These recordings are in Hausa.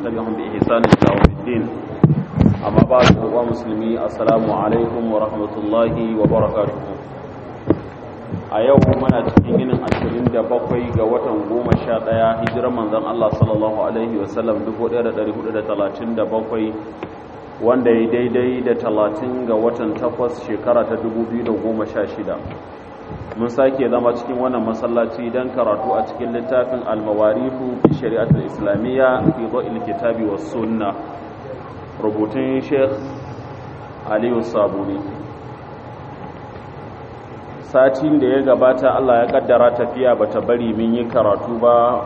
تبعهم بإحسان إلى يوم الدين أما بعد هو مسلمي السلام عليكم ورحمة الله وبركاته a yau muna cikin yinin ashirin da bakwai ga watan goma sha ɗaya hijirar manzan Allah sallallahu Alaihi wasallam 1437 wanda ya daidai da talatin ga watan takwas shekara ta 2016 mun sake zama cikin wannan masallaci don karatu a cikin littafin almawarifu fi shari'atul islamiyya fi zo'il kitabi wa sunna rubutun sheikh aliyu sabuni satin da ya gabata Allah ya kaddara tafiya bata bari mun yi karatu ba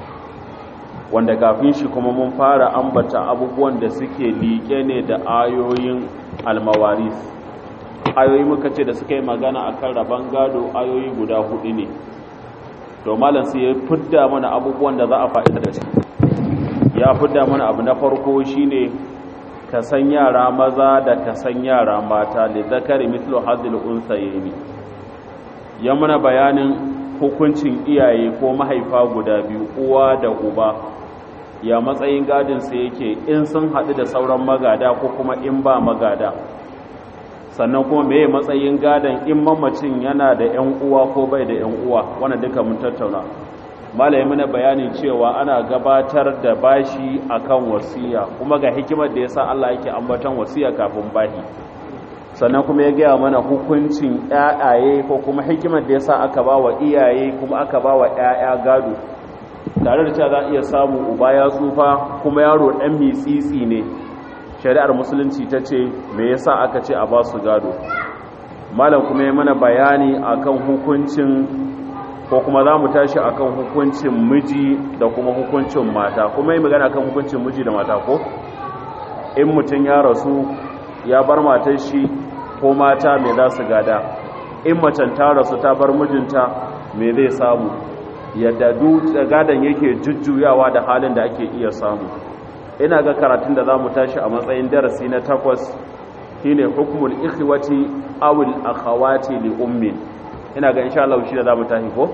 wanda kafin shi kuma mun fara ambata abubuwan da suke liƙe ne da ayoyin almawaris ayoyi muka ce da suka yi magana akan rabon gado ayoyi guda hudu ne to malam sai ya fidda mana abubuwan da za a fa'ida da shi ya fidda mana abu na farko shine ka san yara maza da ka san yara mata li zakari mithlu hadhil unsayni ya mana bayanin hukuncin iyaye ko mahaifa guda biyu uwa da uba ya matsayin gadinsa yake in sun haɗu da sauran magada ko kuma in ba magada sannan kuma meye matsayin gadon in mamacin yana da 'yan uwa ko bai da 'yan uwa wanda duka mun tattauna malaye mana bayani cewa ana gabatar da bashi akan wasiya kuma ga hikimar da yasa Allah yake ambaton wasiya kafin bahi sannan kuma ya gaya mana hukuncin ƴaƴaye ko kuma hikimar da yasa aka ba wa iyaye kuma aka ba wa ƴaƴa gado tare da cewa za a iya samu uba ya tsufa kuma yaro ɗan mitsitsi ne shari'ar musulunci ta ce me yasa aka ce a ba su gado malam kuma ya mana bayani akan hukuncin ko kuma za mu tashi akan hukuncin miji da kuma hukuncin mata kuma yi magana akan hukuncin miji da mata ko in mutum ya rasu ya bar matar shi ko mata me za su gada in macen ta rasu ta bar mijinta me zai samu yadda duk gadon yake jujjuyawa da halin da ake iya samu ina ga karatun da za mu tashi a matsayin darasi na takwas shine hukmul ikhwati awil akhawati li ummin ina ga insha Allah shi da za mu tashi ko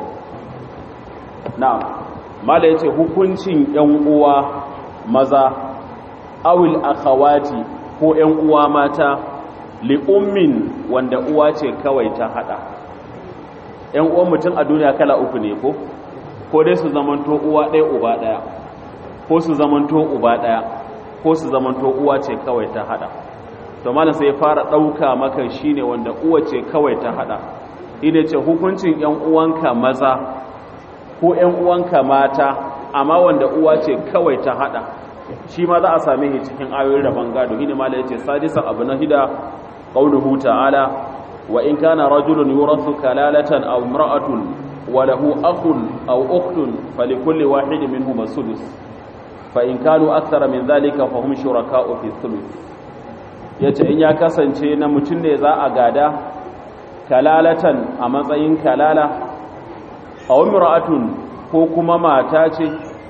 na'am mala yace hukuncin yan uwa maza awil akhawati ko ‘yan uwa mata li'ummin wanda uwa ce kawai ta haɗa ‘yan uwan mutum a duniya kala uku ne ko ko dai su zamanto uwa ɗaya uba ɗaya ko su zamanto uba ɗaya ko su zamanto uwa ce kawai ta haɗa to malam sai fara ɗauka maka shine wanda uwa ce kawai ta haɗa ina ce hukuncin ‘yan uwanka maza ko ‘yan uwanka mata amma wanda uwa ce kawai ta haɗa shi ma za a same shi cikin ayoyin rabon gado hini ma da yace sadisa abu na hida qauluhu ta'ala wa in kana rajulun yurathu kalalatan aw imra'atun wa lahu akhun aw ukhtun falikulli wahidin minhum as-sudus fa in kanu akthara min dhalika fa hum shuraka'u fi thuluth yace in ya kasance na mutun ne za a gada kalalatan a matsayin kalala aw imra'atun ko kuma mata ce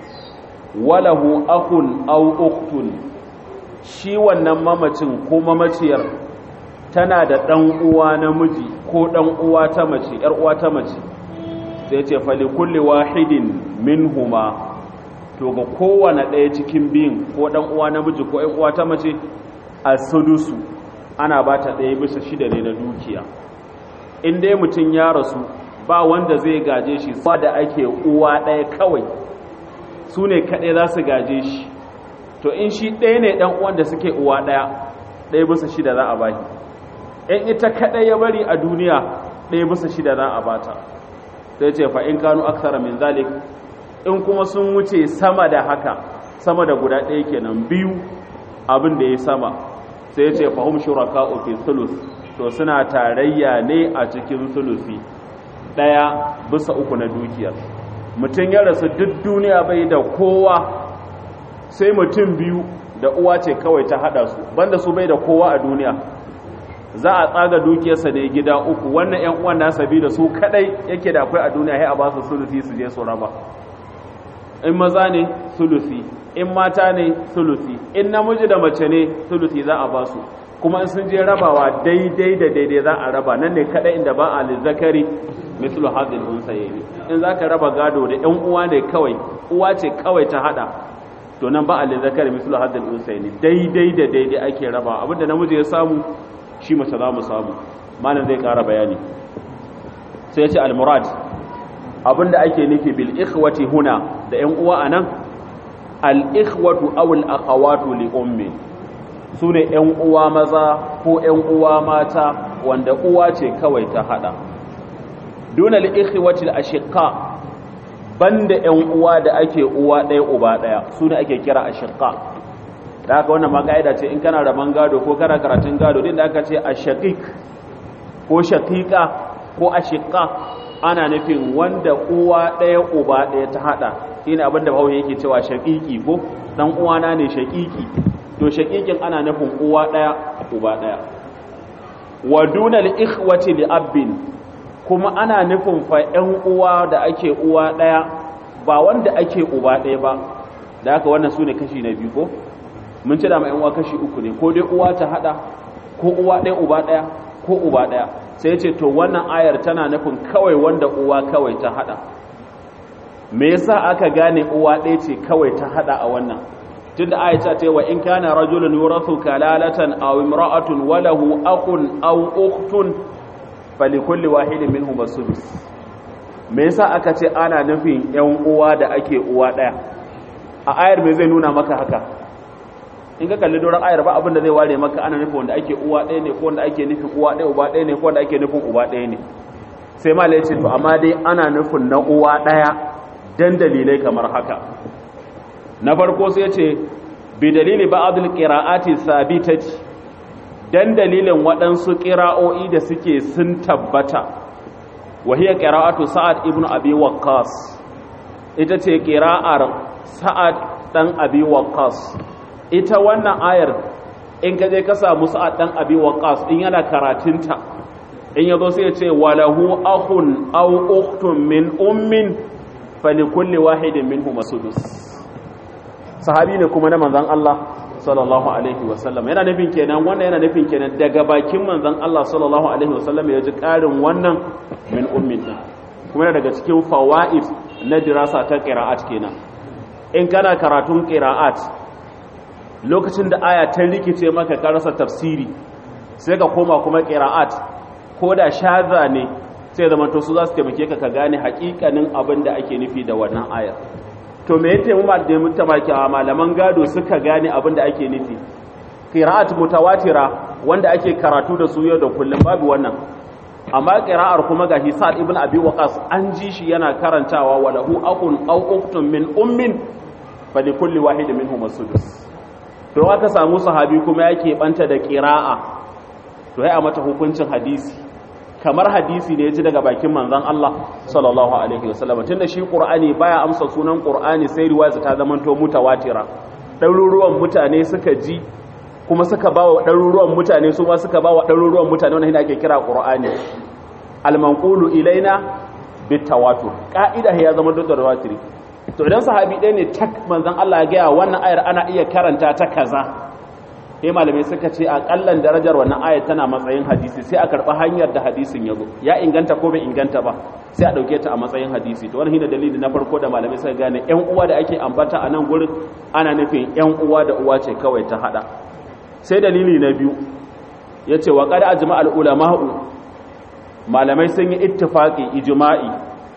walahu akun au uktun shi wannan mamacin ko mamaciyar tana da ɗan uwa namiji ko ɗan uwa ta mace ‘yar uwa ta mace sai ce fali kulli wahidin minhuma to ga kowane ɗaya cikin biyun ko ɗan uwa namiji ko ‘yan uwa ta mace a sudusu ana ba ta ɗaya bisa shida ne na dukiya in dai mutum ya rasu ba wanda zai gaje shi ba da ake uwa ɗaya kawai su ne kaɗai za su gaje shi to in shi ɗaya ne ɗan uwan da suke uwa ɗaya ɗaya bisa shida za a bashi in ita kaɗai ya bari a duniya ɗaya bisa shida za a bata sai ce fa in kanu aksara min zalik in kuma sun wuce sama da haka sama da guda ɗaya kenan biyu abin da ya sama sai ce fa hum shuraka fi sulus to suna tarayya ne a cikin sulusi ɗaya bisa uku na dukiyar mutum ya rasu duk duniya bai da kowa sai mutum biyu da uwa ce kawai ta hada su banda su bai da kowa a duniya za a tsaga dukiyarsa ne gida uku wannan yan uwan nasa bi da su kadai yake da akwai a duniya sai a ba su sulusi su je su raba in maza ne sulusi in mata ne sulusi in namiji da mace ne sulusi za a ba su kuma in sun je rabawa daidai da daidai za a raba nan ne kadai inda ba a lizzakari mislu hadil unsayni in zaka raba gado da ƴan uwa ne kawai uwa ce kawai ta hada to to nan ba alil zakari mislu hadal usaini daidai da daidai ake raba abinda namiji ya samu shi mace za mu samu malam zai ƙara bayani sai ya ce al-murad abinda ake nufi bil ikhwati huna da ƴan uwa anan al ikhwatu aw al akhawatu li ummi sune ƴan uwa maza ko ƴan uwa mata wanda uwa ce kawai ta hada duna al ikhwati al ashiqa banda ƴan uwa da ake uwa ɗaya uba ɗaya sune ake kira ashiqa da haka wannan ma kaida ce in kana raban gado ko kana karatun gado din da aka ce ashaqiq ko shaqiqa ko ashiqa ana nufin wanda uwa ɗaya uba ɗaya ta haɗa shi ne abinda bahaushe yake cewa shaƙiƙi ko ɗan uwana ne shaƙiƙi to shaƙiƙin ana nufin uwa ɗaya uba ɗaya wa dunal ikhwati li abin kuma ana nufin fa ƴan uwa da ake uwa ɗaya ba wanda ake uba ɗaya ba da haka wannan su ne kashi na biyu ko mun ci da ma ƴan uwa kashi uku ne ko dai uwa ta haɗa ko uwa ɗaya uba ɗaya ko uba ɗaya sai ce to wannan ayar tana nufin kawai wanda uwa kawai ta hada me yasa aka gane uwa ɗaya ce kawai ta hada a wannan tunda ayar ta ce wa in kana rajulun yurathu kalalatan aw imra'atun wa lahu akhun aw ukhtun falikulli wahidin minhum as-sudus me yasa aka ce ana nufin ƴan uwa da ake uwa ɗaya a ayar me zai nuna maka haka in ka kalli doron ayar ba abin da zai ware maka ana nufin wanda ake uwa ɗaya ne ko wanda ake nufin uwa ɗaya uba ɗaya ne ko wanda ake nufin uba ɗaya ne sai ma ce to amma dai ana nufin na uwa ɗaya dan dalilai kamar haka na farko sai ce bi dalili ba'dul qira'ati sabitati dan dalilin waɗansu qira'o'i da suke sun tabbata wa hiya qira'atu sa'ad ibnu abi waqqas ita ce qira'ar sa'ad dan abi waqqas ita wannan ayar in ka je ka samu sa'ad dan abi waqas in yana karatunta in yazo sai ya ce walahu akhun aw ukhtun min ummin falikulli wahidin minhum sudus sahabi ne kuma na manzon Allah sallallahu alaihi wasallam yana nufin kenan wannan yana nufin kenan daga bakin manzon Allah sallallahu alaihi wasallam ya ji karin wannan min ummin din kuma daga cikin fawaid na dirasa ta qira'at kenan in kana karatun qira'at lokacin da aya ta rikice maka ka rasa tafsiri sai ka koma kuma qira'at ko da shaza ne sai zama to su za su taimake ka ka gane hakikanin abin da ake nufi da wannan ayar to me yake mu da mutamaki a malaman gado suka gane abin da ake nufi qira'at mutawatira wanda ake karatu da su yau da kullum babu wannan amma qira'ar kuma gashi Sa'ad ibn Abi Waqas an ji shi yana karantawa walahu akhun aw ukhtun min ummin fa likulli wahidin minhum as-sudus to aka samu sahabi kuma yake banta da qira'a to ai a mata hukuncin hadisi kamar hadisi ne ya ji daga bakin manzon Allah sallallahu alaihi wasallam tunda shi Qur'ani baya amsa sunan Qur'ani sai riwaya ta zamanto mutawatira ɗaruruwan mutane suka ji kuma suka bawa ɗaruruwan mutane su ma suka bawa ɗaruruwan mutane wannan ake kira Qur'ani al-manqulu ilaina bitawatur ka'ida ya zama da tawatiri to idan sahabi ɗaya ne tak manzon Allah ya gaya wannan ayar ana iya karanta ta kaza sai malamai suka ce a kallan darajar wannan ayat tana matsayin hadisi sai a karɓi hanyar da hadisin ya zo ya inganta ko bai inganta ba sai a ɗauke ta a matsayin hadisi to wannan shine dalili na farko da malamai suka gane ƴan uwa da ake ambata a nan gurin ana nufin ƴan uwa da uwa ce kawai ta hada sai dalili na biyu yace wa qad ajma al ulama'u malamai sun yi ittifaqi ijma'i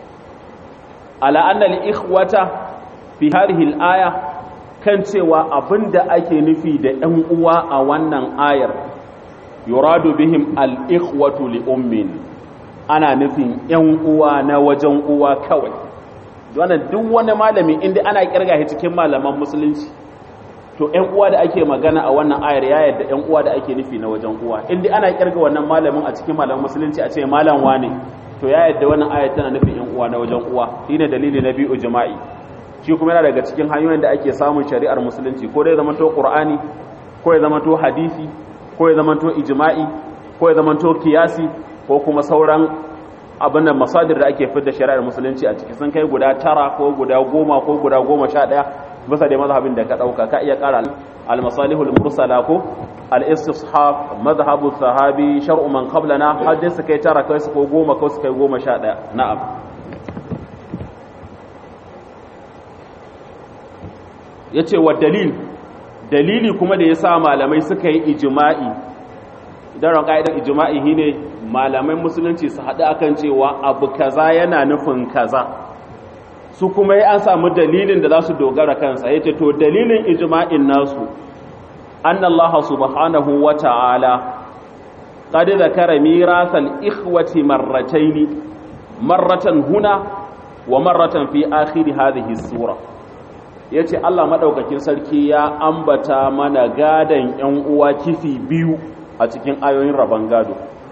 ala anna al ikhwata fi hadhihi al aya kan cewa abin da ake nufi da ‘yan uwa a wannan ayar yuradu bihim al'ikwatu li'ummin ana nufin ‘yan uwa na wajen uwa kawai wannan duk wani malami inda ana kirga cikin malaman musulunci to ‘yan uwa da ake magana a wannan ayar ya yadda ‘yan uwa da ake nufi na wajen uwa inda ana kirga wannan malamin a cikin malaman musulunci a ce malam wane to ya yadda wannan ayar tana nufin ‘yan uwa na wajen uwa shine dalili na biyu jima'i shi kuma yana daga cikin hanyoyin da ake samun shari'ar musulunci ko dai zamanto qur'ani ko ya zamanto hadisi ko ya zamanto ijma'i ko ya zamanto kiyasi ko kuma sauran abin da masadir da ake fitar shari'ar musulunci a ciki sun kai guda tara ko guda goma ko guda goma sha ɗaya bisa da mazhabin da ka ɗauka ka iya ƙara al-masalihul mursala ko al-istishab mazhabu sahabi shar'u man qablana har dai su kai tara kai su ko goma ko su kai goma sha ɗaya na'am yace wa dalil dalili kuma da yasa malamai suka yi ijma'i idan ran ka'idar ijma'i shine malamai musulunci su haɗu akan cewa abu kaza yana nufin kaza su kuma yi an samu dalilin da za su dogara kansa yace to dalilin ijma'in nasu annallaha subhanahu wa ta'ala قد ذكر ميراث الإخوة مرتين مرة هنا ومرة في آخر هذه السورة yace Allah madaukakin sarki ya ambata mana gadan ƴan uwa kifi biyu a cikin ayoyin rabon gado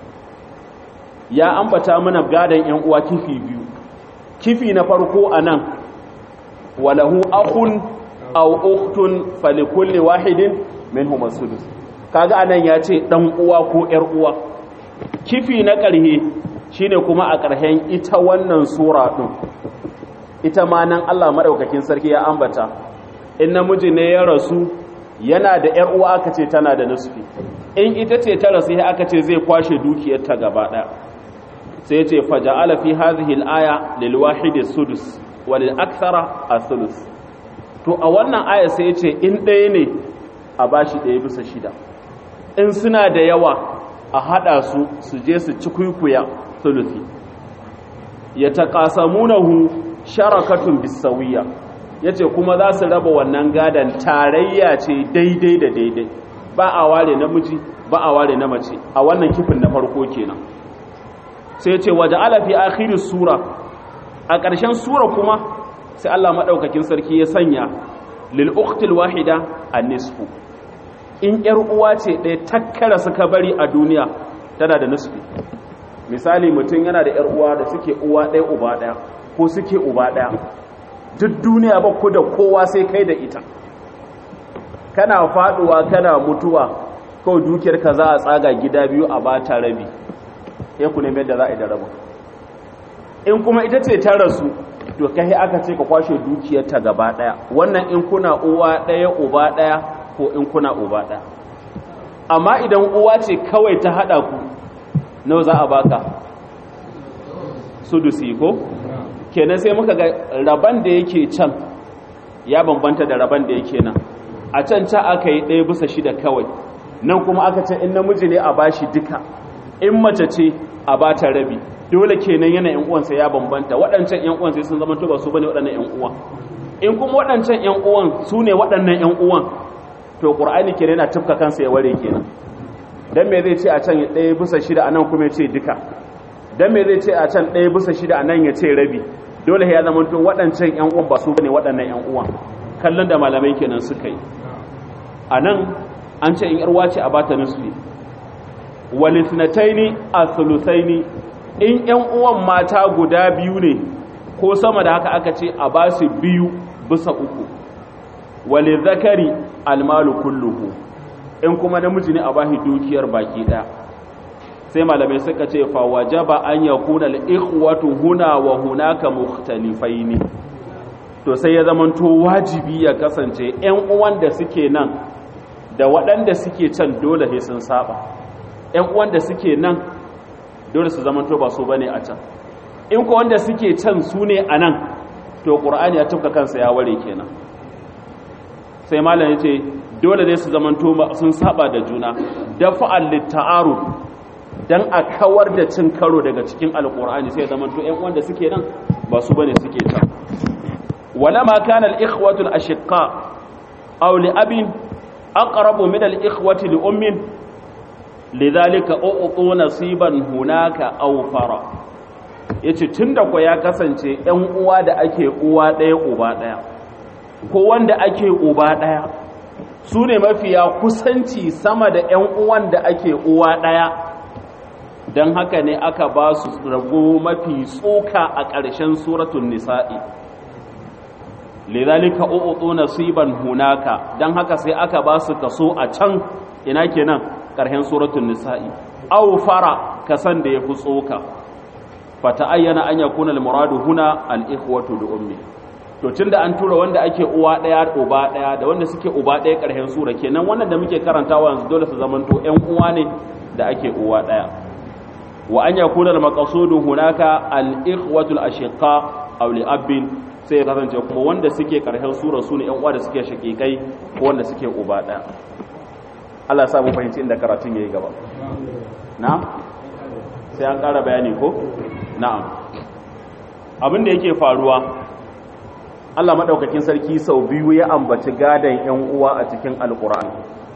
ya ambata mana gadan ƴan uwa kifi biyu kifi na farko anan walahu akhun aw ukhtun falikulli wahidin minhum as-sudus kaga anan ya ce dan uwa ko yar uwa kifi na ƙarhe shine kuma a ƙarshen ita wannan sura din ita ma nan Allah madaukakin sarki ya ambata in namiji ne ya rasu yana da yar uwa aka ce tana da nisfi in ita ce ta rasu aka ce zai kwashe dukiyar ta gaba ɗaya sai ce faja'ala fi hadhihi al-aya lil wahidi sudus wa lil akthara as-sulus to a wannan aya sai ce in ɗaya ne a bashi ɗaya bisa shida in suna da yawa a haɗa su su je su ci kwikwiya sulusi ya taƙasamunahu sharakatun bisawiya ya ce kuma za su raba wannan gadon tarayya ce daidai da daidai ba a ware namiji ba a ware na mace a wannan kifin na farko kenan sai ce waje alafi akhirin sura a ƙarshen sura kuma sai Allah maɗaukakin sarki ya sanya lil uktil wahida an nisfu in ‘yar uwa ce ɗaya takkara suka bari a duniya tana da nisfi misali mutum yana da ‘yar uwa da suke uwa ɗaya uba ɗaya ko suke uba ɗaya duk duniya ba ku da kowa sai kai da ita kana faɗuwa kana mutuwa kawai dukiyar ka za a tsaga gida biyu a ba ta rabi ya ku nemi yadda za a yi da rabin in kuma ita ce ta rasu to kai aka ce ka kwashe dukiyarta gaba ɗaya wannan in kuna uwa ɗaya uba ɗaya ko in kuna uba ɗaya amma idan uwa ce kawai ta haɗa ku nawa za a baka sudusi ko kenan sai muka ga raban da yake can ya bambanta da raban da yake nan a can ca aka yi ɗaya bisa shida kawai nan kuma aka ce in namiji ne a bashi duka in mace ce a bata rabi dole kenan yana yan uwansa ya bambanta waɗancan yan uwan sai sun zama to ba su bane waɗannan yan uwan in kuma waɗancan yan uwan su ne waɗannan yan uwan to ƙur'ani ke yana tufka kansa ya ware kenan don me zai ce a can ɗaya bisa shida a nan kuma ya ce duka don me zai ce a can ɗaya bisa shida a nan ya ce rabi dole ya zama to waɗancan ‘yan uwan ba su bane waɗannan ‘yan uwan kallon da malamai kenan suka yi a nan an ce in yarwa ce a bata nisfi walisnataini a sulusaini in ‘yan uwan mata guda biyu ne ko sama da haka aka ce a ba su biyu bisa uku wale zakari almalu kulluhu in kuma namiji ne a bashi dukiyar baki ɗaya sai malamai suka ce fa wajaba an yakuna al-ikhwatu huna wa hunaka mukhtalifaini to sai ya zamanto wajibi ya kasance ƴan uwan da suke nan da waɗanda suke can dole sai sun saba ƴan uwan da suke nan dole su zamanto ba su bane a can in ko wanda suke can su ne a nan to qur'ani ya tufka kansa ya ware kenan sai malam ya ce dole ne su zamanto sun saba da juna dafa'al litta'arud dan a kawar da cin karo daga cikin alqur'ani sai zamanto ƴan wanda suke nan ba su bane suke can walama kana al-ikhwatu al-ashqa aw li abin aqrabu min al-ikhwati li ummin lidhalika uqtu nasiban hunaka aw fara yace tunda ko ya kasance ƴan uwa da ake uwa ɗaya uba ɗaya ko wanda ake uba ɗaya su ne mafiya kusanci sama da ‘yan uwan da ake uwa ɗaya don haka ne aka ba su rago mafi tsoka a ƙarshen suratun nisa'i lizalika u'utu nasiban hunaka don haka sai aka ba su kaso a can ina kenan ƙarshen suratun nisa'i au fara kasan da ya fi tsoka fata ayyana an yakuna al-muradu huna al-ikhwatu da ummi to tun da an tura wanda ake uwa ɗaya uba ɗaya da wanda suke uba ɗaya ƙarshen sura kenan wannan da muke karantawa yanzu dole su zamanto ƴan uwa ne da ake uwa ɗaya wa an yakuna al maqsudu hunaka al ikhwatu al ashiqa aw li abin sai ya kasance kuma wanda suke karshen sura su ne yan uwa da suke shakikai ko wanda suke uba ɗaya Allah ya sa mu fahimci inda karatun yayi gaba na'am sai an ƙara bayani ko na'am abin da yake faruwa Allah madaukakin sarki sau biyu ya ambaci gadan yan uwa a cikin alqur'ani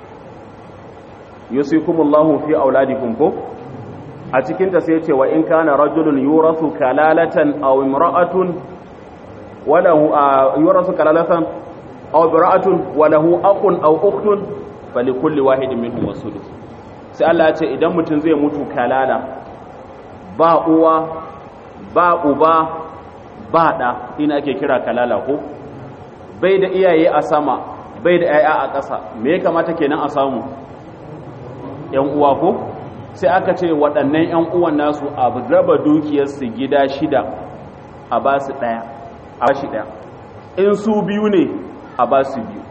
yusikumullahu fi auladikum ko a cikin ta sai ce wa in kana rajulun yurasu kalalatan aw imra'atun walahu yurasu kalalatan aw imra'atun walahu akhun aw ukhtun falikulli wahidin minhum wasudus sai Allah ya ce idan mutum zai mutu kalala ba uwa ba uba ba da ina ake kira kalala ko bai da iyaye a sama bai da yaya a ƙasa me ya kamata kenan a samu yan uwa ko sai aka ce waɗannan yan uwan nasu a raba dukiyarsu gida shida a ba su ɗaya a ba shi ɗaya in su biyu ne a ba su biyu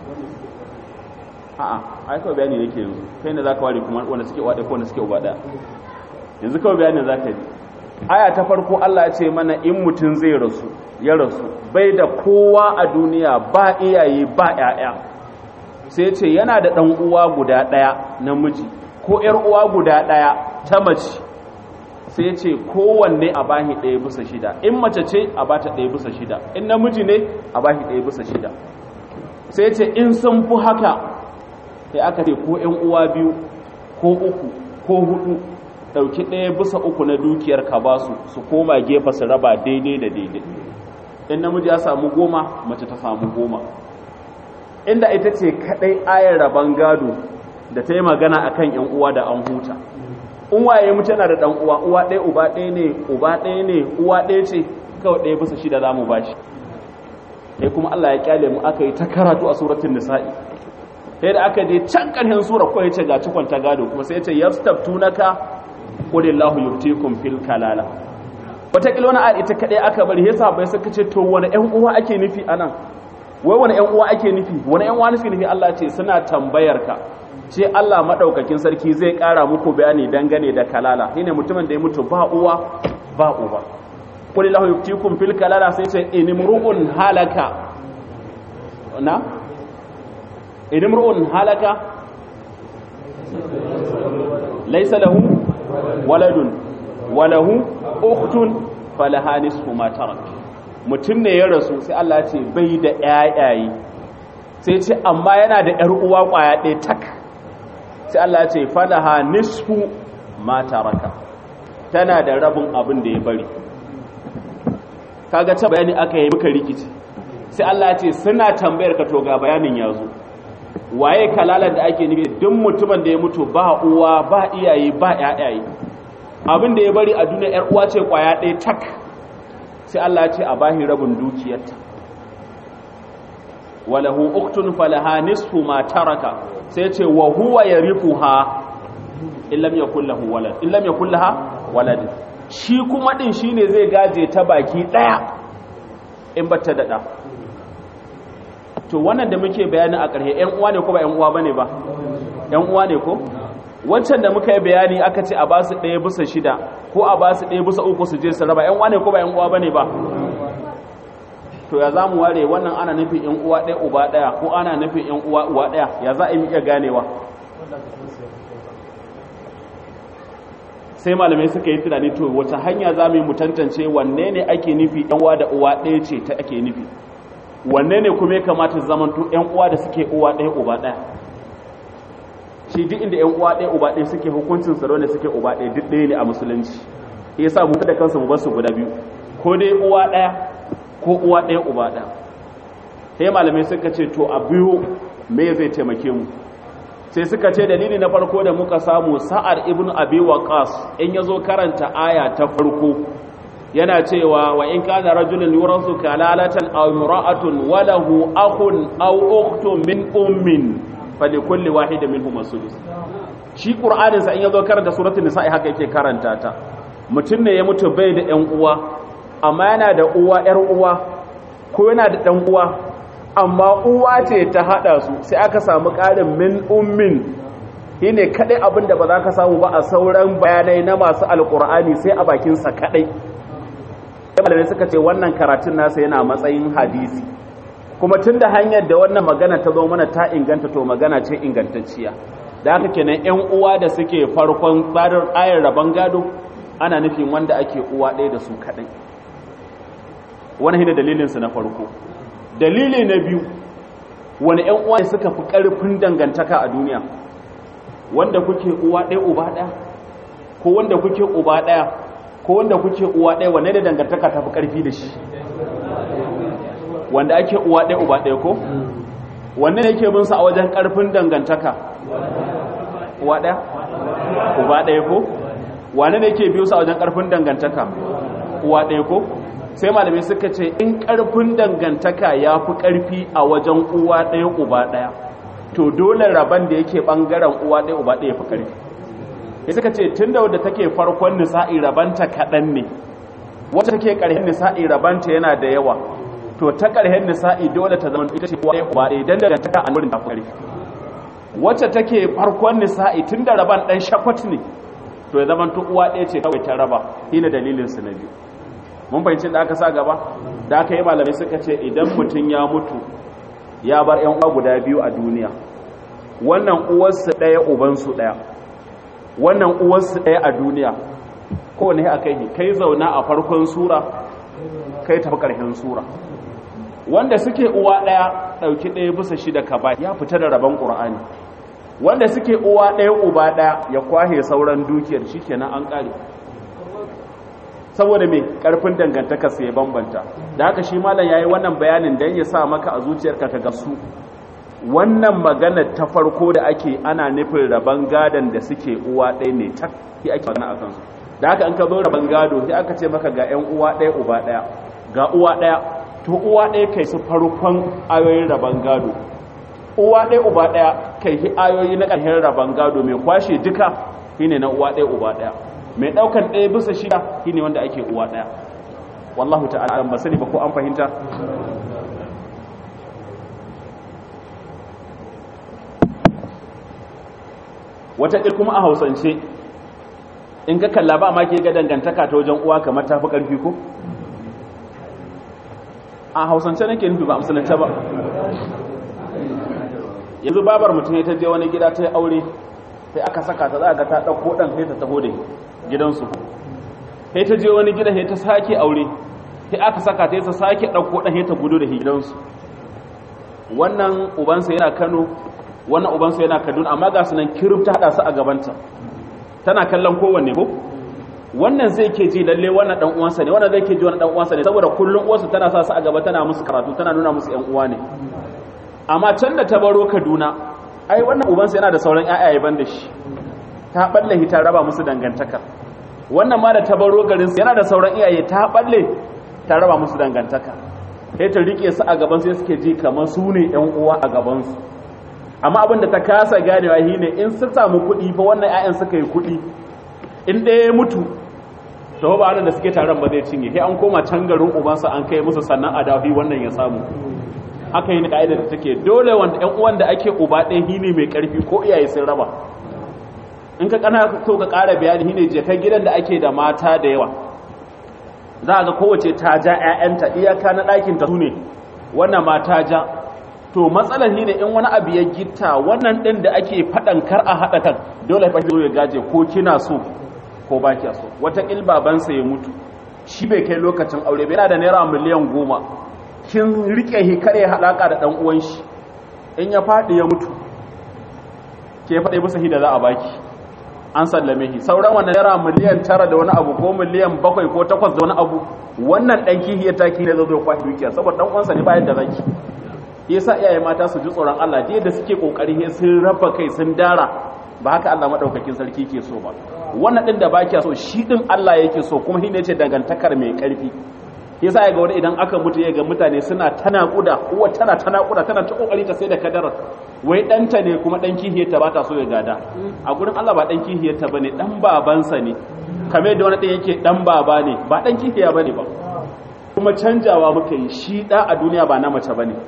a'a ai kawai bayani nake yanzu kai ne zaka ware kuma wanda suke wada ko wanda suke uba daya yanzu kawai bayanin zaka yi aya ta farko Allah ya ce mana in mutun zai rasu ya rasu bai da kowa a duniya ba iyaye ba yaya sai ya ce yana da dan uwa guda daya namiji ko yar uwa guda daya ta mace sai ya ce kowanne a bahi ɗaya bisa shida in mace ce a bata ɗaya bisa shida in namiji ne a bahi ɗaya bisa shida sai ya ce in sun fi haka sai aka ce ko ‘yan uwa biyu ko uku ko hudu ɗauki ɗaya bisa uku na dukiyar ka ba su su koma gefa su raba daidai da daidai in namiji ya samu goma mace ta samu goma inda ita ce kaɗai ayar raban gado da ta yi magana a kan ‘yan uwa da an huta in waye mutu yana da ɗan uwa uwa ɗaya uba ɗaya ne uba ɗaya ne uwa ɗaya ce kawai ɗaya bisa shida za mu ba shi sai kuma Allah ya kyale mu aka yi ta karatu a suratun nisa'i sai da aka je can ƙarshen sura ko ya ce ga cikon ta gado kuma sai ya ce yastabtunaka qulillahu yuftikum fil kalala wata kila wani ayat ita kadai aka bari yasa bai suka ce to wani ƴan uwa ake nufi anan wai wani ƴan uwa ake nufi wani ƴan uwa nufi nufi Allah ce suna tambayar ka ce Allah madaukakin sarki zai ƙara muku bayani dangane da kalala shine mutumin da ya mutu ba uwa ba uba qulillahu yuftikum fil kalala sai ce inimru'un halaka na idimru'un halaka laysa lahu waladun walahu ukhtun falaha nisfu ma tarak mutum ne ya rasu sai Allah ya ce bai da ƴaƴaye sai ce amma yana da ƴar uwa ƙwaya ɗaya tak sai Allah ya ce falaha nisfu ma taraka tana da rabin abin da ya bari kaga ta bayani aka yi muka rikici sai Allah ya ce suna tambayar ka to ga bayanin ya zo waye kalalar da ake nufi duk mutumin da ya mutu ba uwa ba iyaye ba ƴaƴaye abin da ya bari a duniya ƴar uwa ce kwaya ɗaya tak sai Allah ya ce a bahi rabin dukiyarta walahu uktun falaha nisfu ma taraka sai ce wa huwa yarithuha illam yakul lahu walad illam yakul laha walad shi kuma din shine zai gaje ta baki daya in bata da da to wannan da muke bayani a ƙarshe ƴan uwa ne ko ba ƴan uwa bane ba ƴan uwa ne ko wancan da muka yi bayani aka ce a ba su ɗaya bisa shida ko a ba su ɗaya bisa uku su je su raba ƴan uwa ne ko ba ƴan uwa bane ba to ya za mu ware wannan ana nufin ƴan uwa ɗaya uba ɗaya ko ana nufin ƴan uwa uwa ɗaya ya za a yi iya ganewa sai malamai suka yi tunani to wace hanya za mu yi mu tantance wanne ne ake nufi ƴan uwa da uwa ɗaya ce ta ake nufi wanne ne kuma ya kamata zamanto ƴan uwa da suke uwa ɗaya uba ɗaya shi duk inda ƴan uwa ɗaya uba ɗaya suke hukuncin tsaro ne suke uba ɗaya duk ɗaya ne a musulunci yasa mu da kansu mu bar su guda biyu ko dai uwa ɗaya ko uwa ɗaya uba ɗaya sai malamai suka ce to a biyu me zai taimake mu sai suka ce dalili na farko da muka samu sa'ar ibnu abi waqas in yazo karanta aya ta farko yana cewa wa in kana rajulun yurasu kalalatan aw imra'atun wa lahu akhun aw ukhtun min ummin falikulli wahidin minhum as-sudus shi qur'anin sa in yazo karanta suratul nisa haka yake karanta ta mutum ne ya mutu bai da ƴan uwa amma yana da uwa ƴar uwa ko yana da ɗan uwa amma uwa ce ta hada su sai aka samu ƙarin min ummin shine kadai abin da ba za ka samu ba a sauran bayanai na masu alqur'ani sai a bakin sa kadai malamai suka ce wannan karatun nasa yana matsayin hadisi kuma tun da hanyar da wannan magana ta zo mana ta inganta to magana ce ingantacciya da haka kenan yan uwa da suke farkon tsarin ayar rabon gado ana nufin wanda ake uwa ɗaya da su kaɗai wani hina dalilinsu na farko dalili na biyu wani yan uwa suka fi ƙarfin dangantaka a duniya wanda kuke uwa ɗaya uba ɗaya ko wanda kuke uba ɗaya ko wanda kuke uwa ɗaya wanne da dangantaka ta fi ƙarfi da shi wanda ake uwa ɗaya uba ɗaya ko wanne ne yake bin sa a wajen ƙarfin dangantaka uwa ɗaya uba ɗaya ko wanne ne yake biyo sa a wajen ƙarfin dangantaka uwa ɗaya ko sai malamai suka ce in ƙarfin dangantaka ya fi ƙarfi a wajen uwa ɗaya uba ɗaya to dole rabon da yake ɓangaren uwa ɗaya uba ɗaya fi ƙarfi ya suka ce tun da wadda take farkon nisa'i rabanta kaɗan ne wacce take ƙarshen nisa'i rabanta yana da yawa to ta ƙarshen nisa'i dole ta zama ita ce uwa ɗaya uba ɗaya don dangantaka a wurin tafi ƙarfi wacce take farkon nisa'i tun da raban ɗan shakwat ne to ya zama ta uwa ɗaya ce kawai ta raba shi ne dalilinsu na biyu mun fahimci da aka sa gaba da aka yi malamai suka ce idan mutum ya mutu ya bar yan uwa guda biyu a duniya wannan uwarsu ɗaya ubansu ɗaya wannan uwarsu ɗaya a duniya kowane a kai kai zauna a farkon sura kai tafi ƙarshen sura wanda suke uwa ɗaya ɗauki ɗaya bisa shida ka ba ya fita da rabon ƙur'ani wanda suke uwa ɗaya uba ɗaya ya kwahe sauran dukiyar shi kenan an ƙare saboda mai karfin dangantaka sai ya bambanta da haka shi malam yayi wannan bayanin dan ya sa maka a zuciyarka ka gasu wannan magana ta farko da ake ana nufin raban gadon da suke uwa ɗaya ne tak shi ake magana akan su da haka in ka zo raban gado sai aka ce maka ga ƴan uwa ɗaya uba ɗaya ga uwa ɗaya to uwa ɗaya kai su farkon ayoyin raban gado uwa ɗaya uba ɗaya kai shi ayoyi na ƙarshen raban gado mai kwashe duka shine na uwa ɗaya uba ɗaya mai daukan ɗaya bisa shida shine wanda ake uwa ɗaya wallahu ta'ala ba sani ba ko an fahimta wata ƙil kuma a hausance in ka kalla ba ma ke ga dangantaka ta wajen uwa kamar tafi ƙarfi ko a hausance nake nufi ba musulunta ba yanzu babar mutum ya ta je wani gida ta yi aure sai aka saka ta za ga ta ɗauko ɗan sai ta taho da gidansu sai ta je wani gida sai ta sake aure sai aka saka ta ta sake ɗauko ɗan sai ta gudu da gidansu wannan ubansa yana kano wannan ubansa yana kaduna amma ga sunan kirif ta haɗa su a gabanta tana kallon kowanne ko wannan zai ke ji lalle wannan dan uwansa ne wannan zai ke ji wannan dan uwansa ne saboda kullun uwarsu tana sa su a gaba tana musu karatu tana nuna musu ƴan uwa ne amma can da ta baro kaduna ai wannan ubansa yana da sauran ƴaƴaye ban da shi ta balle ta raba musu dangantaka wannan ma da ta baro garin yana da sauran iyaye ta balle ta raba musu dangantaka sai ta rike su a gaban sai suke ji kamar su ne ƴan uwa a gaban su amma abin da ta kasa ganewa shine in su samu kuɗi fa wannan ƴaƴan suka yi kuɗi in ɗaya ya mutu to ba da suke taron ba zai cinye sai an koma can garin ubansa an kai musu sannan a dafi wannan ya samu haka yi ka'ida da take dole wanda ƴan uwan da ake uba ɗaya shine mai ƙarfi ko iyaye sun raba in ka kana so ka ƙara bayani shine je kai gidan da ake da mata da yawa za ga kowace ta ja ƴaƴanta iyaka na ɗakin ta sune wannan ma ta ja to matsalar shine in wani abu ya gitta wannan ɗin da ake faɗan kar a haɗa kan dole fa ya gaje ko kina so ko ba kiya so wata babansa ya mutu shi bai kai lokacin aure bai yana da naira miliyan goma kin rike shi kare halaka da dan uwan shi in ya fadi ya mutu ke fade masa hida za a baki an sallame shi sauran wannan naira miliyan tara da wani abu ko miliyan bakwai ko takwas da wani abu wannan dan kihi ya taki ne zai zo kwashi dukiya saboda dan uwansa ne bayan da zaki yasa iyaye mata su ji tsoron Allah da yadda suke kokari sun raba kai sun dara ba haka Allah madaukakin sarki ke so ba wannan din da baki so shi din Allah yake so kuma shine yace dangantakar mai karfi yasa ya ga wani idan aka mutu ya ga mutane suna tana kuda uwa tana tana kuda tana ta kokari ta sai da kadarar wai danta ne kuma dan kihiyar ta bata so ya gada a gurin Allah ba dan kihiyar ta bane dan babansa ne kamar da wani din yake dan baba ne ba dan kihiya bane ba kuma canjawa muka yi shi da a duniya ba na mace bane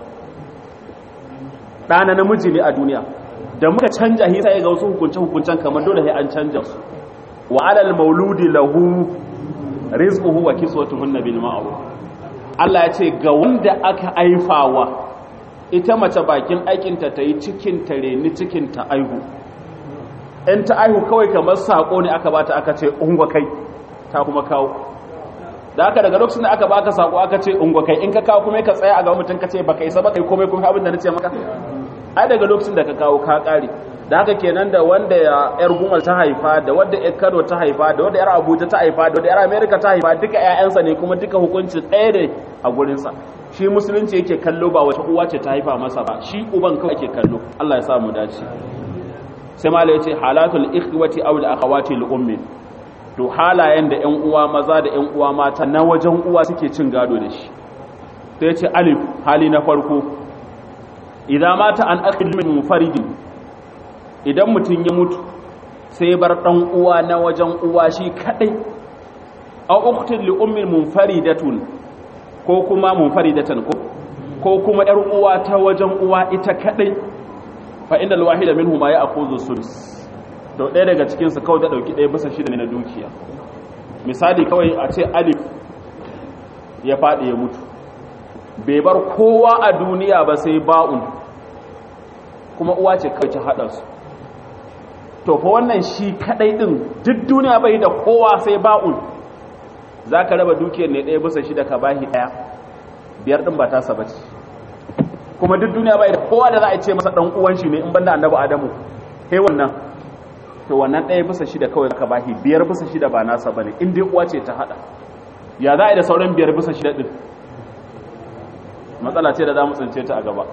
ɗa na namiji ne a duniya da muka canja hisa ya ga wasu hukunce-hukuncen kamar dole sai an canja su wa alal mauludi lahu rizquhu wa kiswatuhunna bil ma'ruf Allah ya ce ga wanda aka aifawa ita mace bakin aikinta ta yi cikin ta reni cikin ta aihu in ta aihu kawai kamar sako ne aka bata aka ce ungwa kai ta kuma kawo da aka daga lokacin da aka baka sako aka ce ungwa kai in ka kawo kuma ka tsaya a ga mutum ka ce baka isa baka yi komai kuma abin da nace maka ai daga lokacin da ka kawo ka kare da haka kenan da wanda yar gumal ta haifa da wanda yar kano ta haifa da wanda yar abuja ta haifa da wanda yar america ta haifa duka ƴaƴansa ne kuma duka hukunci ɗaya ne a gurinsa shi musulunci yake kallo ba wata uwa ce ta haifa masa ba shi uban kawai yake kallo Allah ya sa mu dace sai malai yace halatul ikhwati aw al akhawati li ummi to halayen da ƴan uwa maza da ƴan uwa mata na wajen uwa suke cin gado da shi sai yace alif hali na farko idza mata an akhil min mufaridin idan mutum ya mutu sai bar dan uwa na wajen uwa shi kadai aw ukhtin li ummin munfaridatun ko kuma munfaridatan ko ko kuma yar uwa ta wajen uwa ita kadai fa inda alwahida minhuma ya akuzu sudus to ɗaya daga cikin su kawai da dauki ɗaya bisa shida ne na dukiya misali kawai a ce alif ya faɗi ya mutu bai bar kowa a duniya ba sai ba'un kuma uwa ce kawai ta haɗa su to fa wannan shi kadai din duk duniya bai da kowa sai ba'un za ka raba dukiyar ne ɗaya bisa shida ka bahi ɗaya biyar ɗin ba ta saba ce kuma duk duniya bai da kowa da za a ce masa ɗan uwan shi ne in banda annabi adamu he wannan to wannan ɗaya bisa shida kawai ka bahi biyar bisa shida ba nasa ba ne in dai uwa ce ta haɗa ya za a yi da sauran biyar bisa shida ɗin matsala ce da za mu tsince ta a gaba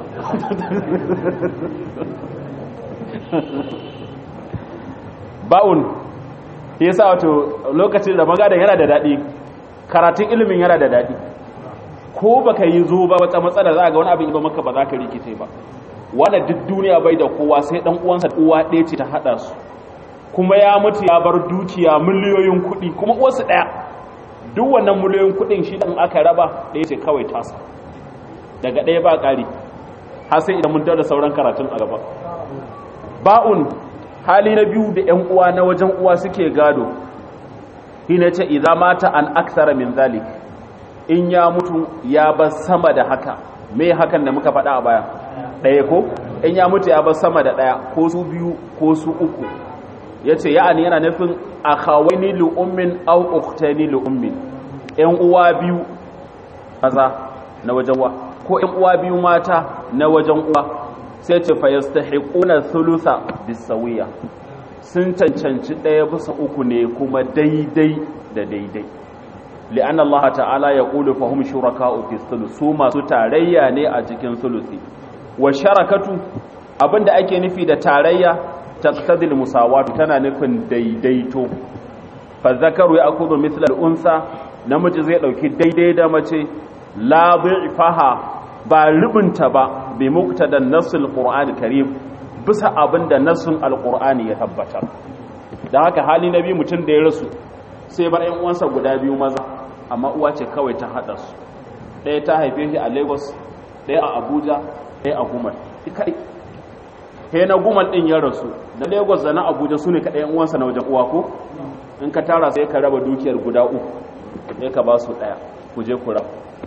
ba'un ya sa wato lokacin da magada yana da daɗi karatun ilimin yana da daɗi ko baka yi zo ba wata matsala za a ga wani abin ba maka ba za ka rikice ba wanda duk duniya bai da kowa sai dan uwansa uwa ɗaya ce ta haɗa su kuma ya mutu ya bar dukiya miliyoyin kuɗi kuma uwarsu ɗaya duk wannan miliyoyin kuɗin shi ɗan aka raba ɗaya ce kawai tasa daga ɗaya ba ƙari har sai idan mun da sauran karatun a gaba ba'un hali na biyu da 'yan uwa na wajen uwa suke gado shi ne ce idan mata an aksara min zalik in ya mutu ya bar sama da haka me hakan da muka faɗa a baya ɗaya ko in ya mutu ya bar sama da ɗaya ko su biyu ko su uku ya ce ya'ani yana nufin a kawai lu'ummin au uktani lu'ummin 'yan uwa biyu maza na wajen uwa ko 'yan uwa biyu mata na wajen uwa sai ce fa yastahiquna thulutha bisawiya sun cancanci ɗaya bisa uku ne kuma daidai da daidai li'anna Allah ta'ala ya qulu fa hum shuraka'u fi thuluth su masu tarayya ne a cikin thuluthi wa sharakatu abinda ake nufi da tarayya taqtadil musawatu tana nufin daidaito fa zakaru ya'khudhu mithla al-unsa namiji zai dauki daidai da mace la bi'faha ba rubunta ba bi muktadan nassul qur'ani karim bisa abinda nassun alqur'ani ya tabbatar dan haka hali na biyu mutum da ya rasu sai bar ƴan uwansa guda biyu maza amma uwa ce kawai ta hada su ɗaya ta haife shi a Lagos ɗaya a Abuja ɗaya a Gumal kai he na Gumal din ya rasu da Lagos da na Abuja sune kadai ƴan uwansa na wajen uwa ko in ka tara sai ka raba dukiyar guda uku sai ka ba su ɗaya ku je ku raba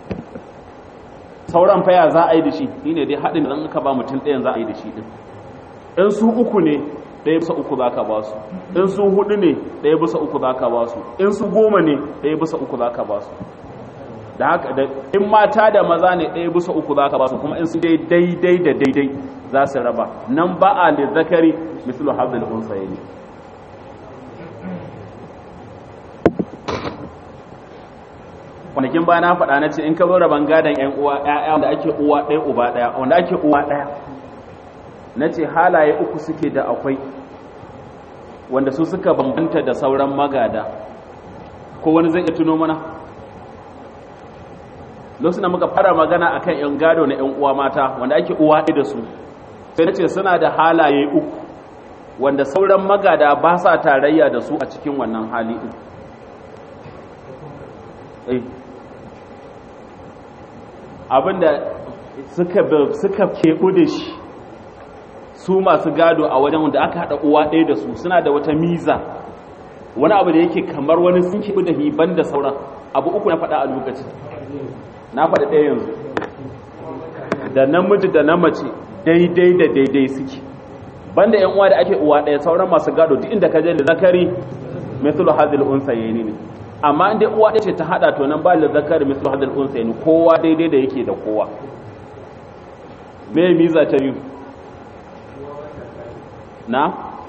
sauran faya za a yi da shi shi ne dai haɗin da ka ba mutum ɗayan za a yi da shi ɗin in su uku ne ɗaya bisa uku za ka ba su in su hudu ne ɗaya bisa uku za ka ba su in su goma ne ɗaya bisa uku za ka ba su da haka da in mata da maza ne ɗaya bisa uku za ka ba su kuma in su dai daidai da daidai za su raba nan ba a da zakari mislu hazil unsayi ne kwanakin ba na faɗa na ce in ka zo rabon gadon ‘yan uwa ‘ya'ya wanda ake uwa ɗaya uba ɗaya wanda ake uwa ɗaya na ce halaye uku suke da akwai wanda su suka bambanta da sauran magada ko wani zai iya tuno mana lokacin da muka fara magana a kan ‘yan gado na ‘yan uwa mata wanda ake uwa ɗaya da su sai na ce suna da halaye uku wanda sauran magada ba sa tarayya da su a cikin wannan hali ɗin abinda suka suka keɓu da shi su masu gado a wajen wanda aka haɗa uwa ɗaya da su suna da wata miza wani abu da yake kamar wani sun kibi da hiban da sauran abu uku na faɗa a lokaci na faɗa ɗaya yanzu da namiji da na mace daidai da daidai suke banda yan uwa da ake uwa ɗaya sauran masu gado duk inda ka je da zakari mithlu hadhil unsayni ne amma inda uwa ɗaya ce ta hada to nan ba da zakari mithlu hadhil unsayni kowa daidai da yake da kowa me miza ta biyu na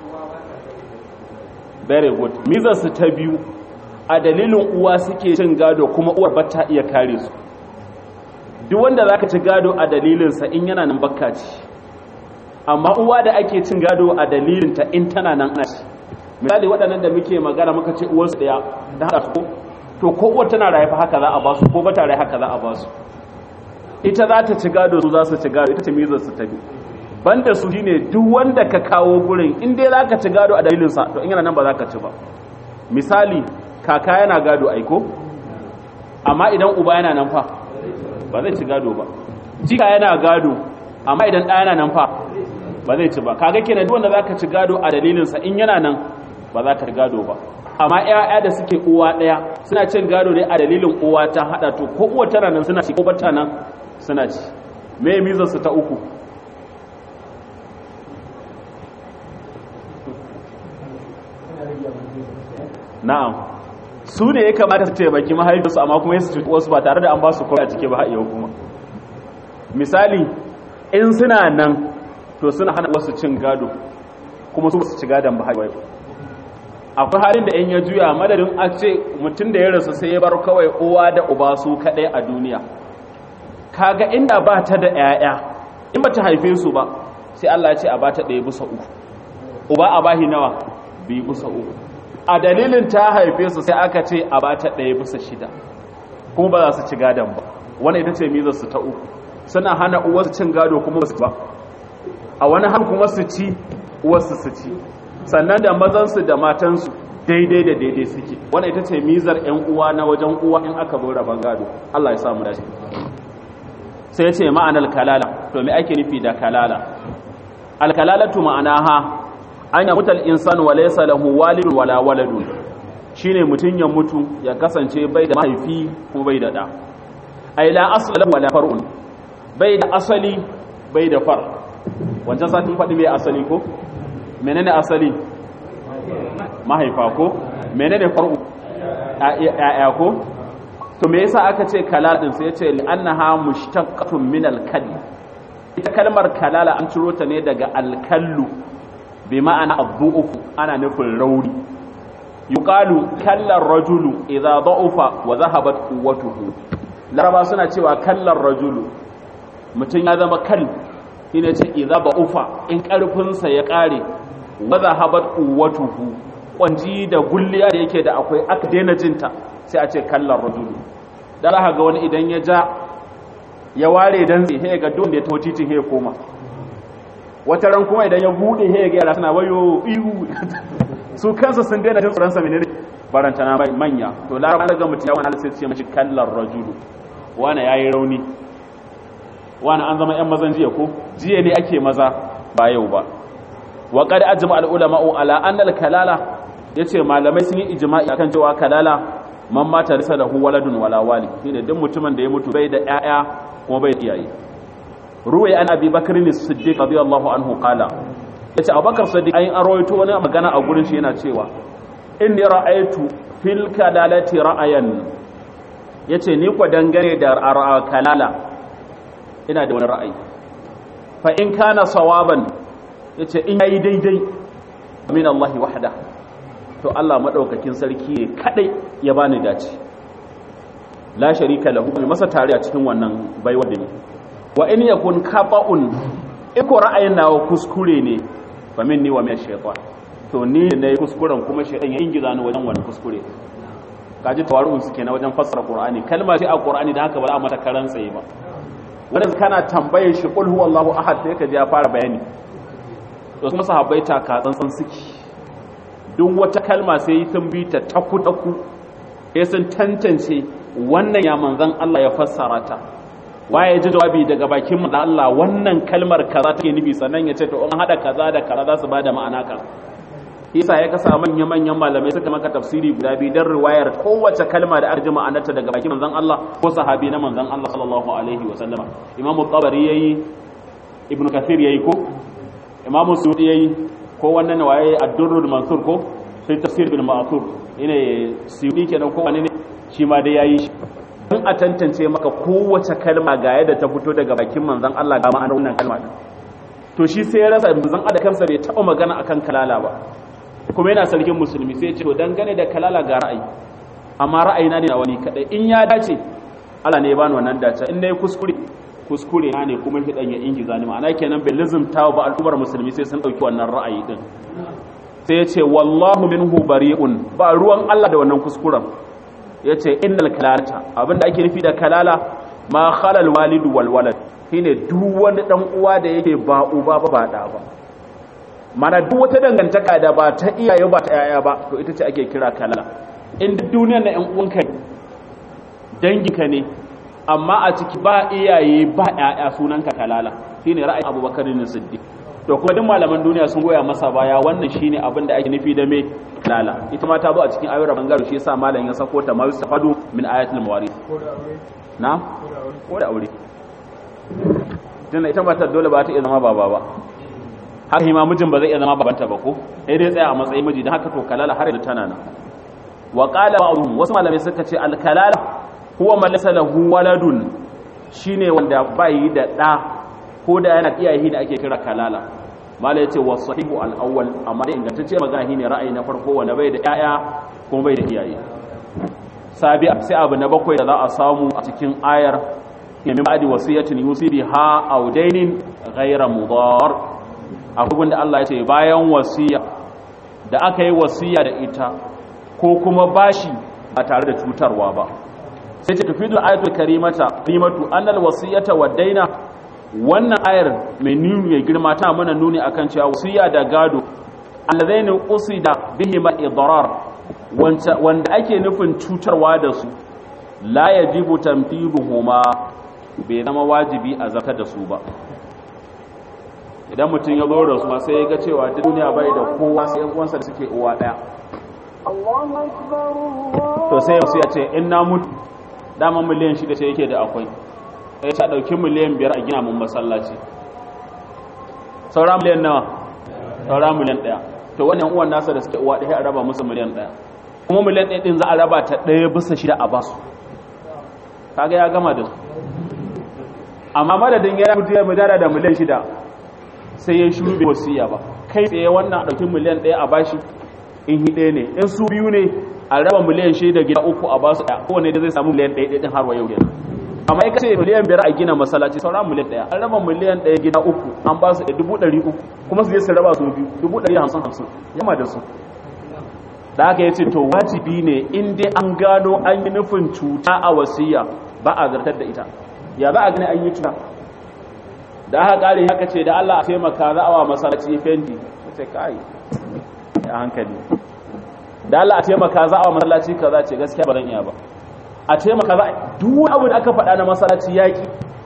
very good mizar su ta biyu a dalilin uwa suke cin gado kuma uwar ba ta iya kare su duk wanda zaka ci gado a dalilinsa in yana nan bakka ci amma uwa da ake cin gado a dalilinta in tana nan ana ci misali waɗannan da muke magana muka ce uwarsu ɗaya da haɗa su to ko uwar tana raye fa haka za a basu ko bata raye haka za a basu ita za ta ci gado su za su ci gado ita ce mizar su ta biyu banda su shine duk wanda ka kawo gurin in dai za ka ci gado a dalilinsa to in yana nan ba za ka ci ba misali kaka yana gado aiko amma idan uba yana nan fa ba zai ci gado ba jika yana gado amma idan ɗaya yana nan fa ba zai ci ba kaga kenan duk wanda zaka ci gado a dalilinsa in yana nan ba za ka ci gado ba amma ƴaƴa da suke uwa ɗaya suna cin gado ne a dalilin uwa ta hada to ko uwa tana nan suna ci ko bata nan suna ci me mizar su ta uku na'am su ne ya kamata su taimaki mahaifinsu amma kuma su cuta wasu ba tare da an ba su kawai a cike ba haɗewa kuma misali in suna nan to suna hana wasu cin gado kuma su su ci gadon ba haɗewa akwai halin da in ya juya madadin a ce mutum da ya rasu sai ya bar kawai uwa da uba su kaɗai a duniya kaga inda ba ta da 'ya'ya in ba ta haife su ba sai Allah ya ce a ba ta ɗaya bisa uku uba a bahi nawa biyu bisa uku a dalilin ta haife su sai aka ce a bata ɗaya bisa shida kuma ba za su ci gadon ba wani ita ce mizar su ta uku suna hana uwarsu cin gado kuma su ba a wani hal kuma su ci uwarsu su ci sannan da mazansu da matansu daidai da daidai suke wani ita ce mizar yan uwa na wajen uwa in aka bar rabon gado Allah ya samu dace sai ya ce ma'anar kalala to me ake nufi da kalala alkalalatu ma'anaha an yamuta al'insan wa laisa lahu walidun wala waladun shine mutum ya mutu ya kasance bai da mahaifi ko bai da ɗa ai la asala wala far'un bai da asali bai da far wancan satin faɗi mai asali ko menene asali mahaifa ko menene far'u ya'ya ko to me yasa aka ce kalal din sai ya ce annaha mushtaqqatun min al-kal ita kalmar kalala an ciro ta ne daga al-kallu bi ma'ana addu'ufu ana nufin rauni yuqalu kallar rajulu idza da'ufa wa zahabat quwwatuhu laraba suna cewa kallar rajulu mutum ya zama kal ina ce idza da'ufa in karfin sa ya kare wa zahabat quwwatuhu kwanji da gulliya da yake da akwai aka daina jinta sai a ce kallar rajulu dan za ga wani idan ya ja ya ware dan sai ga don da ya tawo titin ya koma wata ran kuma idan ya bude he ga yara suna wayo ihu su kansu sun daina jin tsoron sa menene baranta na manya to laraba daga mutum yawan halin sai ce mashi kallar rajulu wani yayi rauni wani an zama yan mazan jiya ko jiya ne ake maza ba yau ba wa qad ajma al ulama ala anna al kalala yace malamai sun yi ijma'i akan cewa kalala man mata lisa lahu waladun wala wali shine duk mutumin da ya mutu bai da ƴaƴa kuma bai da iyaye ruwai an abi bakar ne siddiq radiyallahu anhu qala yace abubakar siddiq ayin arwaito wani magana a gurin shi yana cewa inni ra'aytu fil kalalati ra'ayan yace ni ko dangane da kalala ina da wani ra'ayi fa in kana sawaban yace in yayi daidai min Allah wahda to Allah madaukakin sarki ne kadai ya bani dace la sharika lahu masa tare a cikin wannan baiwa da ni wa in yakun khata'un iko ra'ayin nawa kuskure ne fa minni wa min shaytan to ni ne kuskuren kuma shaytan ya ingiza ni wajen wannan kuskure kaji tawaru'un suke na wajen fassara qur'ani kalma ce a qur'ani da haka ba za a mata karan tsaye ba wanda kana tambaye shi qul huwallahu ahad sai ka ji ya fara bayani to kuma sahabbai ta ka tsantsan suke duk wata kalma sai sun bi ta taku taku sai sun tantance wannan ya manzon Allah ya fassara ta waye ji jawabi daga bakin mu da Allah wannan kalmar kaza take nufi sannan ya ce to in hada kaza da kaza za su bada ma'ana ka yasa ya kasa manyan manyan malamai suka maka tafsiri guda biyu dan riwayar kowace kalma da arjima anata daga bakin manzon Allah ko sahabi na manzon Allah sallallahu alaihi wa sallama imamu tabari yayi ibnu kathir yayi ko imamu sudi yayi ko wannan waye ad-durrul mansur ko sai tafsir bil ma'thur ine sudi kenan ko wani ne shi ma dai yayi shi in a tantance maka kowace kalma ga yadda ta fito daga bakin manzon Allah ga ma'anar wannan kalma to shi sai ya rasa manzon Allah kansa bai taɓa magana akan kalala ba kuma yana sarkin musulmi sai ce to dangane da kalala ga ra'ayi amma ra'ayina ne na wani kadai in ya dace Allah ne ya bani wannan dace in nayi kuskure kuskure na ne kuma hidan ya ingiza ni ma'ana kenan bai lizumta ba al'ummar musulmi sai sun dauki wannan ra'ayi din sai ya ce wallahu minhu bari'un ba ruwan Allah da wannan kuskuren ya ce innal kalalata abinda ake nufi da kalala ma khalal walidu wal walad shine duk wani dan uwa da yake ba uba ba ba da ba mana duk wata dangantaka da ba ta iyaye ba ta yaya ba to ita ce ake kira kalala in duk duniyar na yan uwanka danginka ne amma a ciki ba iyaye ba yaya sunanka kalala shine ra'ayin Abubakar ne Siddiq to kuma duk malaman duniya sun goya masa baya wannan shine abin da ake nufi da me lala ita ma ta zo a cikin ayoyin bangare shi yasa malam ya sako ta ma yustafadu min ayatul mawaris na ko da aure tunda ita matar dole ba ta iya zama baba ba haka ma mijin ba zai iya zama babanta ba ko sai dai tsaya a matsayin miji don haka to kalala har yanzu tana nan wa qala ba'dhum wasu malamai suka ce al kalala huwa man laysa lahu waladun shine wanda bai da da ko da yana iyaye da ake kira kalala mala yace wa sahihu al awwal amma da ingantacce magana shine ra'ayi na farko wanda bai da yaya kuma bai da iyaye sabi sai abu na bakwai da za a samu a cikin ayar min ba'di wasiyatin yusi biha aw dainin ghayra mudar abubuwan da Allah ya ce bayan wasiya da aka yi wasiya da ita ko kuma bashi ba tare da cutarwa ba sai ce tafidul ayatul karimata karimatu annal wasiyata wa daina wannan ayar mai nuni ya girma ta mana nuni akan cewa wasiya da gado allazaini usida bihima idrar wanda ake nufin cutarwa da su la yajibu tanfiduhuma bai zama wajibi a zartar da su ba idan mutum ya zo da su sai ya ga cewa duniya bai da kowa sai yan uwansa da suke uwa daya to sai su ya ce in na mutu dama miliyan shida ce yake da akwai sai ta dauki miliyan biyar a gina mun masallaci saura miliyan nawa saura miliyan daya to wannan uwan nasa da suke uwa daya a raba musu miliyan daya kuma miliyan daya din za a raba ta daya bisa shida a basu kaga ya gama da su amma madadin ya mutu ya mudara da miliyan shida sai ya shuru bai wasiya ba kai tsaye wannan ɗauki miliyan ɗaya a bashi in hi ɗaya ne in su biyu ne a raba miliyan shida gida uku a basu ɗaya kowane da zai samu miliyan ɗaya ɗaya har wa yau kenan amma ya kace miliyan biyar a gina masallaci sauran miliyan ɗaya an raba miliyan ɗaya gida uku an basu ɗaya dubu ɗari uku kuma su je su raba su biyu dubu ɗari hamsin hamsin yamma da su da haka ya ce to wajibi ne in dai an gano an yi nufin cuta a wasiya ba a zartar da ita ya za a gani an yi cuta da aka kare haka ce da Allah a taimaka za a wa masallaci fendi sai kai a hankali da Allah a taimaka za a wa masallaci kaza ce gaskiya ba zan iya ba a taimaka za duk abu da aka faɗa na masallaci yaki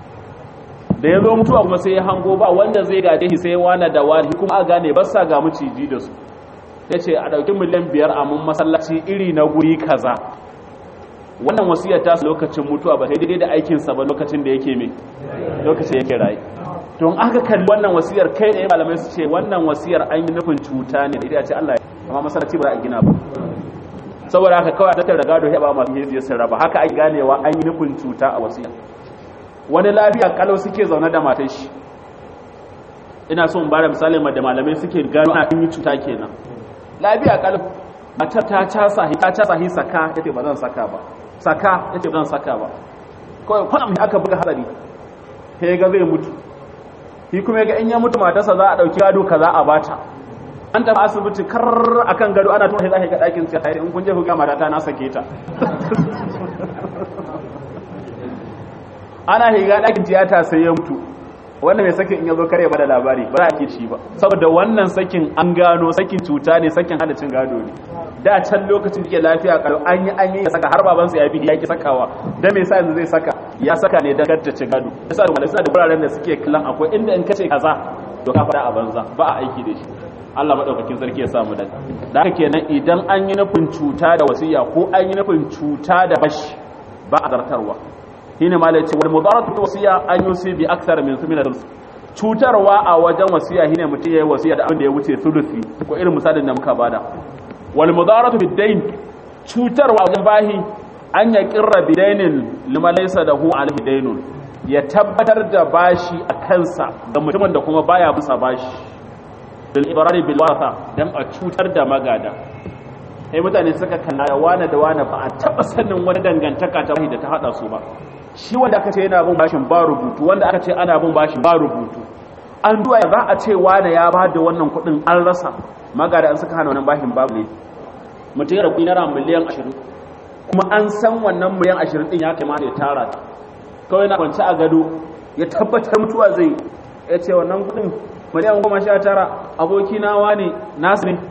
da ya zo mutuwa kuma sai ya hango ba wanda zai gaje shi sai wani da wani kuma a gane ba sa ga maciji da su ya ce a ɗauki miliyan biyar a mun masallaci iri na guri kaza wannan wasiyar ta lokacin mutuwa ba sai daidai da aikinsa ba lokacin da yake mai lokacin yake rayu don aka kalli wannan wasiyar kai da malamai su ce wannan wasiyar an yi nufin cuta ne da ita ce Allah ya amma masallaci ba za a gina ba saboda haka kawai a tattara gado ya ba masu hezi ya raba haka ai ganewa an yi nufin cuta a wasiyar wani lafiya kalau suke zaune da matar shi ina so in ba da misali da malamai suke gano a yi cuta kenan lafiya kalau matar ta casa ta casa hi saka yace ba zan saka ba saka yace ba zan saka ba kawai kwanam aka buga hadari sai ga zai mutu shi kuma ga in ya mutu matarsa za a dauki gado kaza a bata an tafi asibiti kar akan gado ana tura sai ga dakin sai hayri in kun je ku ga matata na sake ta ana higa dakin tiyata sai ya mutu wannan mai sakin in ya zo kare ba da labari ba za a ke shi ba saboda wannan sakin an gano sakin cuta ne sakin hana cin gado ne da can lokacin da ke lafiya kalau an yi an yi ya saka har babansa ya bi ya ki sakawa da me yasa yanzu zai saka ya saka ne da kadda ci gado yasa da malaka da wuraren da suke kallon akwai inda in kace kaza to ka fada a banza ba a aiki da shi Allah madaukakin sarki ya samu daga da haka kenan idan an yi nufin cuta da wasiya ko an yi nufin cuta da bashi ba a zartarwa shine malai ce wal mudaratu wasiya an yusi bi akthar min thumina cutarwa a wajen wasiya shine mutum yayi wasiya da abin da ya wuce thuluthi ko irin misalin da muka bada wal mudaratu bid dayn cutarwa a wajen bahi an ya kirra bidainin lima laysa lahu alaihi daynun ya tabbatar da bashi a kansa ga mutumin da kuma baya bisa bashi bil ibrari bil wasa dan a cutar da magada sai mutane suka kalla wane da wane ba a taba sanin wani dangantaka ta da ta hada su ba shi wanda aka ce yana bin bashin ba rubutu wanda aka ce ana bin bashin ba rubutu an duwa za a ce wane ya ba da wannan kuɗin an rasa magada an suka hana wannan bashin babu ne mutum ya rabu naira miliyan ashirin kuma an san wannan miliyan ashirin din ya kamata ya tara ta kawai na kwanci a gado ya tabbatar mutuwa zai ya ce wannan kuɗin miliyan goma sha tara abokina wane nasu ne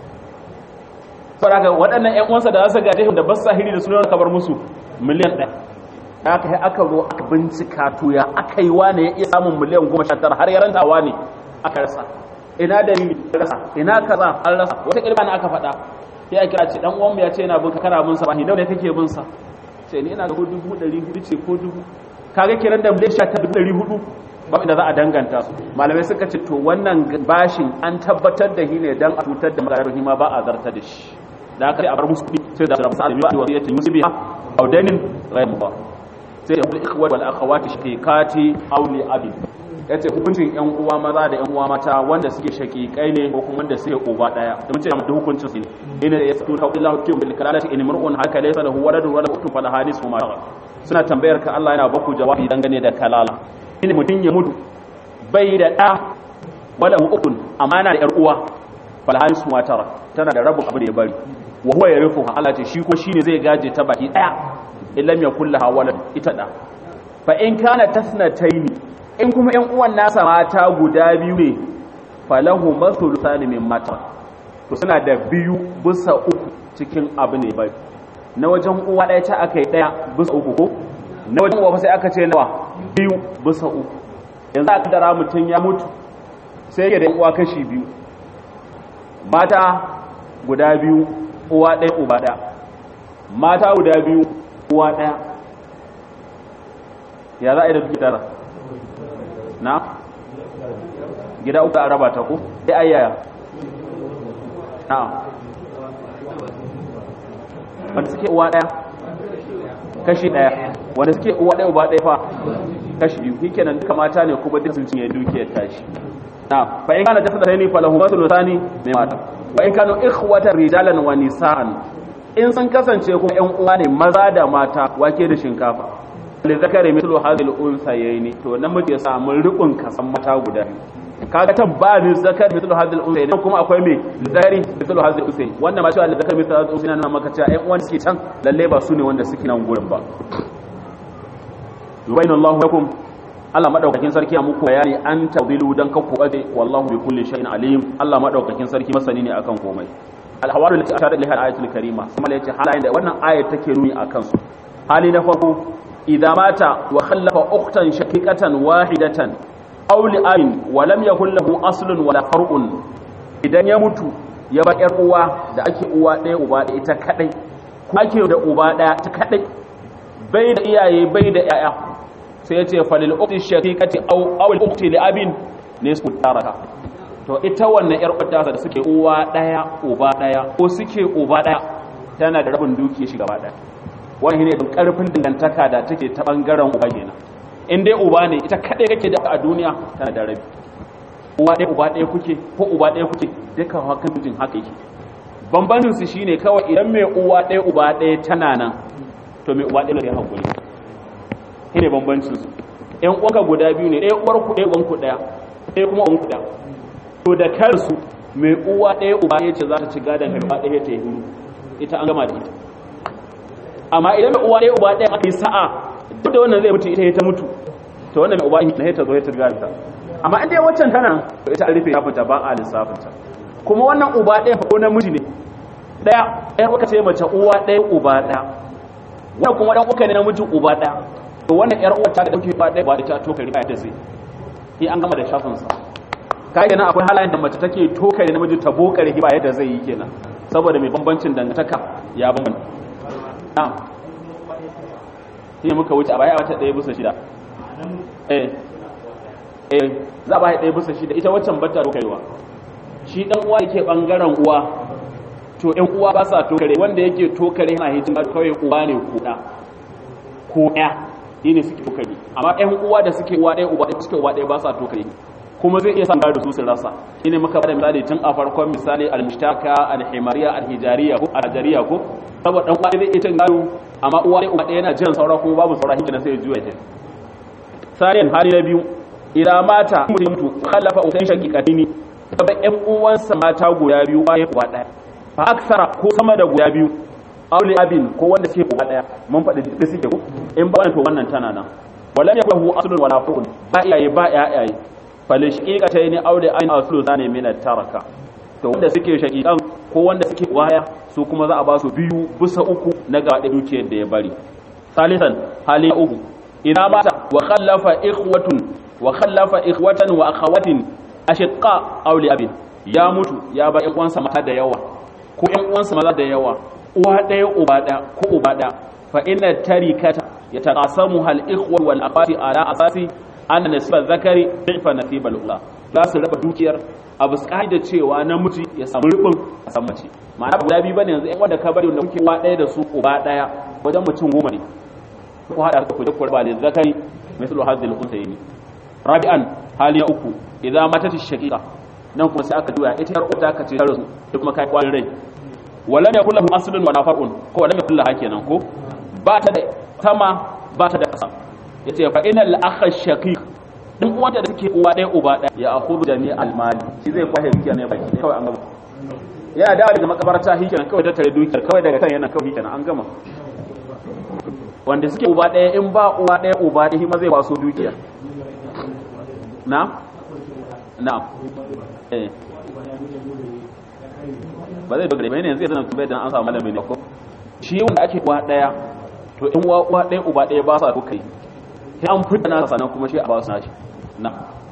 saboda waɗannan ƴan uwansa da za su gaje da basa hiri da sunan kabar musu miliyan ɗaya aka yi aka zo aka bincika to ya aka yi wane ya iya samun miliyan goma sha tara har ya ranta wane aka rasa ina dalili rasa ina kaza an rasa wata ƙirba na aka faɗa sai a kira ce dan uwanmu ya ce yana bin ka kana bin sa ba ni nawa ne kake bin sa ce ni ina ga dubu ɗari hudu ce ko dubu kaga kiran da miliyan sha ta dubu ɗari hudu ba inda za a danganta su malamai suka ce to wannan bashin an tabbatar da shi ne dan a cutar da magarar hima ba a zarta da shi da aka yi a bar musu kuɗi sai da rabu sa'adu wa wasiyatin yusibiha aw dainin ghayr mudar sai da ikhwat wal akhawati shaqiqati aw li abi yace hukuncin yan uwa maza da yan uwa mata wanda suke shaqiqai ne ko kuma wanda suke uba daya da mun ce da hukuncin su ne ina da yasu ta illahu kum bil kalalati in mar'un haka laysa lahu waladun wala ukhtun fala hadis huma suna tambayar ka Allah yana baku jawabi dangane da kalala shine mutun ya mutu bai da da wala ukhtun amana da yar uwa fala hadis huma tara tana da rabu abu da ya bari wa huwa yarithuha Allah ce shi ko shine zai gaje ta baki daya illam yakul laha walad ita da fa in kana tasnataini in kuma yan uwan nasa mata guda biyu ne falahu mathluthani min mata to suna da biyu bisa uku cikin abu ne bai na wajen uwa ɗaya ta aka yi ɗaya bisa uku ko na wajen uwa sai aka ce nawa biyu bisa uku yanzu aka dara mutum ya mutu sai yake da uwa kashi biyu mata guda biyu uwa ɗaya uba ɗaya mata guda biyu uwa ɗaya ya za a yi da duki tara na gida uku a raba ta ku sai ayyaya na wanda suke uwa ɗaya kashi ɗaya wanda suke uwa ɗaya uba ɗaya fa kashi biyu shi kenan duka mata ne kuma duk sun cinye dukiyar tashi na fa in kana jasada tani falahu mathlu thani mai mata wa in kanu ikhwatan rijalan wa nisaan in sun kasance kuma ƴan uwa ne maza da mata wake da shinkafa li zakari mithlu hadhihi al-unsayni to namiji ya samu rukun kasan mata guda biyu kaga tan ba ni zakari mithlu hadhihi al-unsayni kuma akwai me zakari mithlu hadhihi al-unsayni wannan ma cewa zakari mithlu hadhihi al-unsayni nan maka cewa ƴan uwan suke can lalle ba su ne wanda suke nan gurin ba yubayyin Allahu lakum Allah madaukakin sarki a muku bayani an tawdilu dan ka ku ade wallahu bi kulli shay'in alim Allah madaukakin sarki masani ne akan komai al-hawalu lati asharat liha al-ayatul karima kuma yace halayen da wannan ayat take nuni akan su hali na farko idza mata wa khallafa ukhtan shaqiqatan wahidatan aw li'abin wa lam yakul lahu aslun wala far'un idan ya mutu ya ba yar uwa da ake uwa ɗaya uba ɗaya ita kadai ko ake da uba ɗaya ta kadai bai da iyaye bai da yaya sai ya ce falil ukhti shaqiqati aw aw al ukhti li abin nisfu taraka to ita wannan yar uwa da suke uwa daya uba daya ko suke uba daya tana da rabin dukiya shi gaba daya wani ne don karfin dangantaka da take ta bangaren uba kenan in dai uba ne ita kadai kake da a duniya tana da rabi uwa ɗaya uba ɗaya kuke ko uba ɗaya kuke duka hakan mutum haka yake bambancin su shine kawai idan mai uwa ɗaya uba ɗaya tana nan to mai uwa ɗaya ne hakuri shi ne bambancin su ƴan uwanka guda biyu ne ɗaya uwar ku ɗaya uwan ku ɗaya ɗaya kuma uwan ku ɗaya to da kansu mai uwa ɗaya uba ɗaya ce za ta ci gadon mai uwa ɗaya ta yi huru ita an gama da ita amma idan mai uwa ɗaya uba ɗaya aka yi sa'a duk da wannan zai mutu ita ta mutu to wannan mai uba na ta zo ya turga ta amma in dai waccan tana to ita an rufe ta fita ba a lissafin ta kuma wannan uba ɗaya ko namiji ne ɗaya ɗaya uka ce mace uwa ɗaya uba ɗaya wannan kuma ɗan uka ne namiji uba ɗaya to wannan ƴar uwa ta da ɗauki uba ɗaya ba da ta to kari ba ta sai sai an gama da shafin sa kai kenan akwai halayen da mace take tokare namiji ta bokare ba yadda zai yi kenan saboda mai bambancin dangantaka ya bambanta na'am shi muka wuce a baya wata ɗaya bisa shida eh eh za a baya ɗaya bisa shida ita waccan bata tokarewa shi dan uwa yake bangaren uwa to ɗan uwa ba sa tokare wanda yake tokare yana hitin kawai uwa ne ko ɗa ko ɗaya shi ne suke tokare amma ɗan uwa da suke uwa ɗaya uba ɗaya suke uwa ɗaya ba sa tokare kuma zai iya samun da su su rasa shi ne muka bada misali tun a farkon misali al-mushtaka al-himariya al-hijariya ko al-hajariya ko saboda dan uwa zai iya cin gado amma uwa ɗaya uba ɗaya yana jan saura kuma babu saura hikina sai ya juya ta sariyan hali na biyu idan mata mutum mutu khallafa usain shaqiqatini kaba ƴan uwansa mata guda biyu bayan uwa ɗaya fa aksara ko sama da guda biyu auli abin ko wanda suke uwa ɗaya mun faɗi da suke ko in ba wannan to wannan tana nan walam yakun hu aslun wala fuqun ba iyaye ba yayaye fal shaqiqatayn auli ayn aslu zane min taraka to wanda suke shaqiqan ko wanda suke waya su kuma za a ba su biyu bisa uku na gaɗe dukiyar da ya bari salisan hali uku idan mata wa khallafa ikhwatun wa khallafa ikhwatan wa akhawatin ashiqa aw li abin ya mutu ya ba ƴan uwansa mata da yawa ko ƴan uwansa maza da yawa uwa ɗaya uba ɗaya ko uba ɗaya fa inna tarikata yataqasamu hal ikhwa wal akhawati ala asasi anna nisba zakari bi'fa nasib al ula za su raba dukiyar abu sai da cewa namiji ya samu rubin a san mace ma'ana guda biyu bane yanzu ƴan wanda ka bari wanda kuke uwa ɗaya da su uba ɗaya wajen mutum goma ne ko hada ku da kurba da zakari mislu hadhihi al unsayni rabi'an hali na uku idan mata ta shaqiqa nan kuma sai aka duya ita yar uta ka ce rasu da kuma kai kwarin rai walam yakul lahu aslun wa nafarun ko walam yakul laha kenan ko ba ta da sama ba ta da kasa yace fa inal akha shaqiq din uwanta da suke uwa ɗaya uba ɗaya ya akhudhu jami al mali shi zai kwahe dukiya ne baki kawai an gama yana dawo daga makabarta hikenan kawai tattare dukiyar kawai daga kan yana kawai hikenan an gama wanda suke uba ɗaya in ba uwa ɗaya uba ɗaya shi ma zai kwaso dukiya na na eh ba zai dogare ne zai zana tubai dan an samu malamin ne ko shi wanda ake uwa daya to in uwa uwa daya uba daya ba sa ko kai sai an fita na sanan kuma shi a ba su nashi na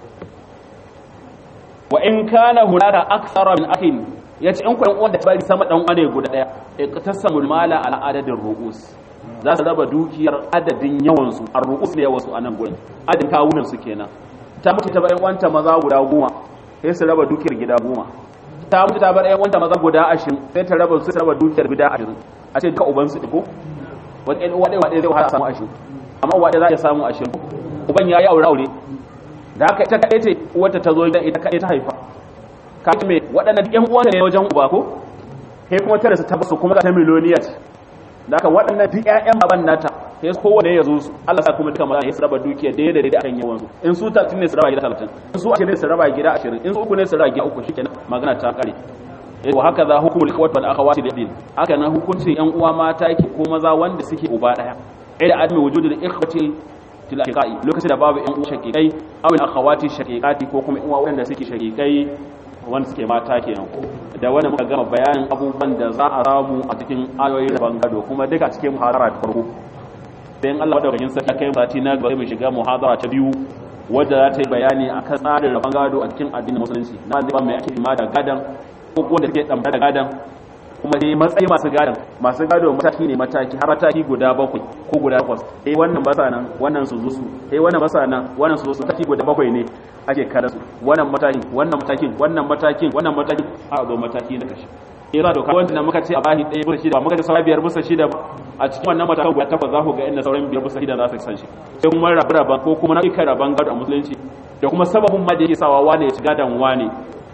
wa in kana hunaka akthara min akhin yace in ku uwan da bari sama dan uwa ne guda daya iqtasamul mala ala adadin ru'us za su raba dukiyar adadin yawan su ar ru'us ne yawan su anan gurin adadin kawunan su kenan ta mutu ta bayan wanta maza guda goma sai su raba dukiyar gida goma ta mutu ta bar ƴan wanta maza guda ashirin sai ta raba su ta raba dukiyar gida ashirin a ce duka uban su ko wani ɗan uwa ɗaya ɗaya zai wahala a samu ashirin amma uwa ɗaya za a samu ashirin uban ya yi aure aure da haka ita kaɗai ce uwarta ta zo gidan ita kaɗai ta haifa ka ce me waɗannan ƴan uwanta ne wajen uba ko kai kuma tare su ta basu kuma ta miliyoniya ce da haka waɗannan duk ƴaƴan baban nata sai kowane ya zo su Allah sa kuma duka maza ya su raba dukiya daidai da daidai akan yawan su in su 30 ne su raba gida 30 in su 20 ne su raba gida 20 in su uku ne su raba gida uku shikenan magana ta kare eh wa haka za hukumul ikhwat wal akhawati lidin haka nan hukuncin yan uwa mata yake ko maza wanda suke uba daya eh da adami wujudul ikhwati til aqiqai lokacin da babu yan uwa shaqiqai aw al akhawati shaqiqati ko kuma yan uwa wanda suke shaqiqai wanda suke mata kenan da wannan muka gama bayanin abubuwan da za a samu a cikin ayoyin rabon gado kuma duka cikin muhadara ta farko bayan Allah madaukakin sarki kai sati na gaba mu shiga muhadara ta biyu wadda za ta yi bayani akan tsarin rabon gado a cikin addinin musulunci na zai ba mai ake ma da gadan ko wanda suke damta da gadan kuma dai matsayi masu gadan masu gado mataki ne mataki har mataki guda bakwai ko guda takwas eh wannan basa nan wannan su zusu eh wannan basa nan wannan su zusu mataki guda bakwai ne ake kada su wannan mataki wannan matakin wannan matakin wannan matakin a zo mataki na kashi ira doka wanda muka ce a bahi ɗaya bisa shida muka ce sauran biyar bisa shida a cikin wannan matakan guda takwas za ku ga inda sauran biyar bisa shida za su san shi sai kuma rabu raban ko kuma nau'ikan raban gado a musulunci da kuma sababin ma da yake sawa wane ya shiga dan wane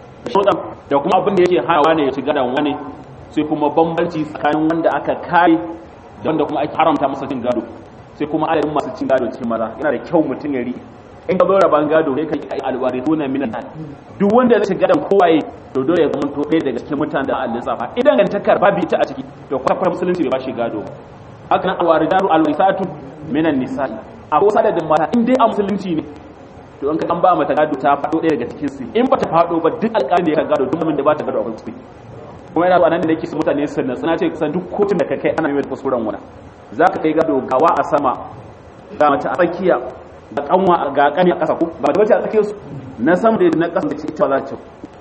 da kuma abin da yake hana wane ya shiga dan wane sai kuma bambanci tsakanin wanda aka kare da wanda kuma ake haramta masa cin gado sai kuma adadin masu cin gado cikin maza yana da kyau mutum ya riƙe in ka zo raban gado sai ka yi alwarithuna minan duk wanda zai shiga dan kowaye to dole ya zama to ɗaya daga cikin mutanen da Allah lissafa idan gantakar babu ita a ciki to kwakwar musulunci bai ba shi gado haka nan alwaridaru alwisatu minan nisa'i a ko sadadin mata in dai a musulunci ne to in ka an ba mata gado ta faɗo ɗaya daga cikin su in ba ta faɗo ba duk alƙalin da ya gado duk mun da ba ta gado a kuskure kuma yana zuwa nan da nake su mutane su na tsana ce kusan duk kotun da ka kai ana yi kuskuren wani za ka kai gado gawa a sama ga mace a tsakiya ga kanwa ga kani a ƙasa ko ba da wace a tsakiyar su na sama da na ƙasa da ci ita ba za ta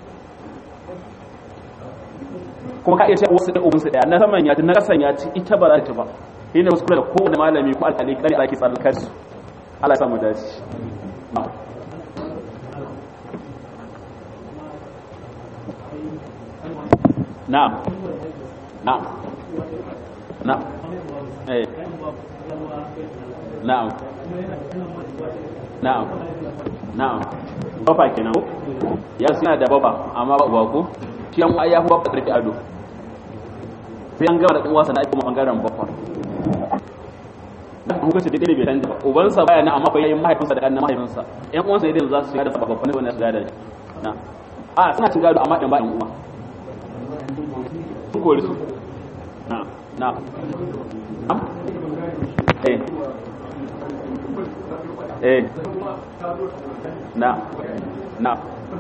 kuma ka iya ce wasu da ubinsu ɗaya na saman ya ci na ƙasan ya ci ita ba za ta ba shi ne wasu kula da kowane malami ko alƙali kare ake tsarkar su Allah ya samu dace na'am na'am na'am eh na'am na'am na'am baba kenan ya suna da baba amma ba uba ko shi an ya fi baba karfi ado sai an gama da ɗan wasa na aiki bangaren baba da hukunci daidai bai canza ubansa baya na amma bai mahaifinsa da ƙannan mahaifinsa ƴan uwansa yadda za su shiga da babban ne wannan su gada na a suna cin gado amma ɗan ba ɗan uwa sun kori su na na eh eh na na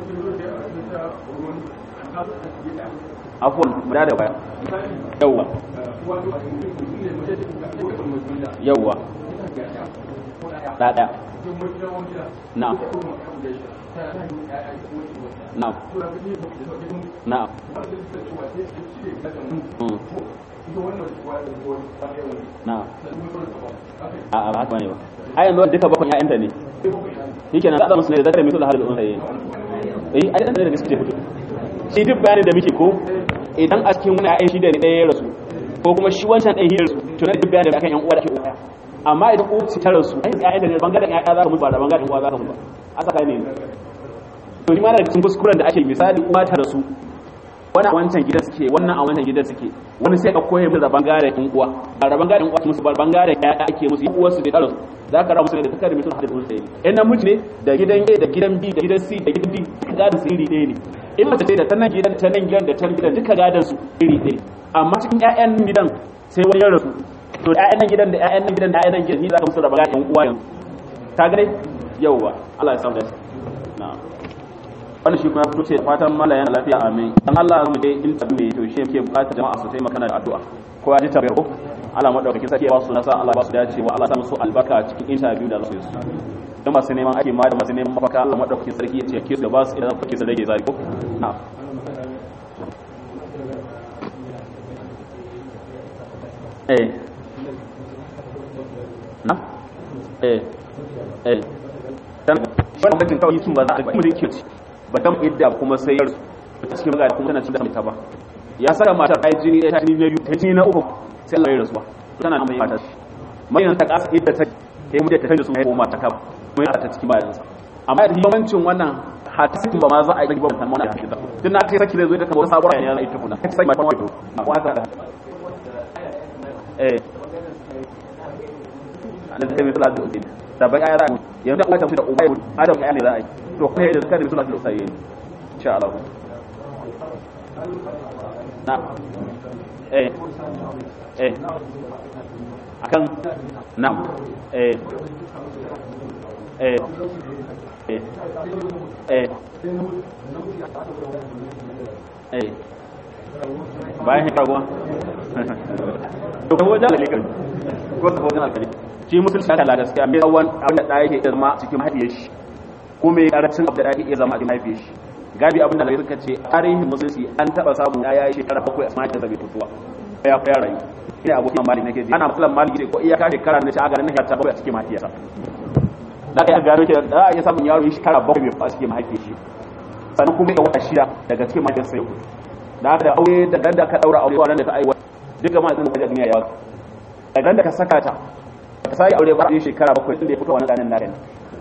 afon mu da baya yawwa yawwa ɗaɗa na na na na a ba haka ne ba a yanzu duka bakon ya'yanta ne shi kenan zaɗa musu ne da zakar mitul halin unsa yi eh a ɗan da gaske fito shi duk bayanin da muke ko idan a cikin wani ya'yan shi da ɗaya ya rasu ko kuma shi wancan ɗaya ya rasu to na duk bayanin da akan yan uwa da ke uwa amma idan uwa su ta rasu ai ya'yan da ne bangaren ya'ya za ka mutu ba da bangaren uwa za ka mutu ba a tsaka ne to shi ma da cikin kuskuren da ake misali uwa ta rasu wani a wancan gida suke wannan a wancan gida suke wani sai ka koya musu da bangaren yan uwa a da bangaren uwa musu ba bangaren ya'ya ake musu yan uwarsu da rasu za ka ramu su ne da takardar mutum hadin unsa ne in namiji ne da gidan A da gidan B da gidan C da gidan D gadon su iri ɗaya ne in mace ce da ta nan gidan ta nan gidan da ta gidan duka gadon su iri ɗaya amma cikin ƴaƴan gidan sai wani ya rasu to da ƴaƴan nan gidan da ƴaƴan nan gidan da ƴaƴan nan gidan ni za ka musu da bangaren yan uwa yanzu ka gane yauwa Allah ya samu da na'am wani shi kuma fito ce fatan mala yana lafiya amin dan Allah mu dai in tabi mai to shi yake bukatar jama'a su taimaka da addu'a ko ya ji tabbiyar ko Allah madaukakin sarki ya ba su nasa Allah ba su dace wa Allah sa musu albarka cikin interview da za su yi su dan masu neman aiki ma da masu neman mafaka Allah madaukakin sarki ya ce ke su da ba su idan kuke su rage zai ko na'am eh na eh eh dan wannan bakin kawai kin ba za a kuma da yake ci ba dan idda kuma sai yar cikin magana kuma tana cikin da ba ya saka matar ai jini ɗaya jini biyu ta jini na uku sai Allah ya rasuwa tana nan mai mata mai nan ta kasa idda ta kai mu da ta tanda su ko mata kaba mun ya ta cikin bayan sa amma da yawancin wannan hata sakin ba ma za a yi ba mutan wannan hakika tun na kai saki zai zo da kamar sabuwar yana zai tukuna sai mai farko na ko haka eh an da sai salatu uddin da bai ayara yanzu an tafi da ubay adam ya ne za a yi to kuma yadda suka da salatu uddin insha Allah na eh eh akan na eh eh eh eh eh bayan hikar goma to ko wajen alikar ko ta wajen alkali shi musulci haka gaskiya mai tsawon abin da ɗaya ke zama cikin mahaifiyar shi ko mai ƙarancin abu da ɗaya ke zama a cikin mahaifiyar shi gabi abin da lai suka ce tarihin musulunci an taɓa samun ya yi shekara bakwai a samakin zabe tutuwa ya fi rayu ina abokin mali nake ji ana matsalan mali ne ko iyaka shekara na ce a garin na ta bakwai a cikin mahaifiyarsa da ka iya gano ke da a iya samun yaro yi shekara bakwai mai a cikin mahaifiyar shi sannan kuma ya wata shida daga cikin mahaifiyarsa ya kudu da da aure da dan da ka daura aure wannan da ka aiwata duka ma zan duniya ya da dan da ka saka ta ka sai aure ba a shekara bakwai tun da ya fito wani ganin nare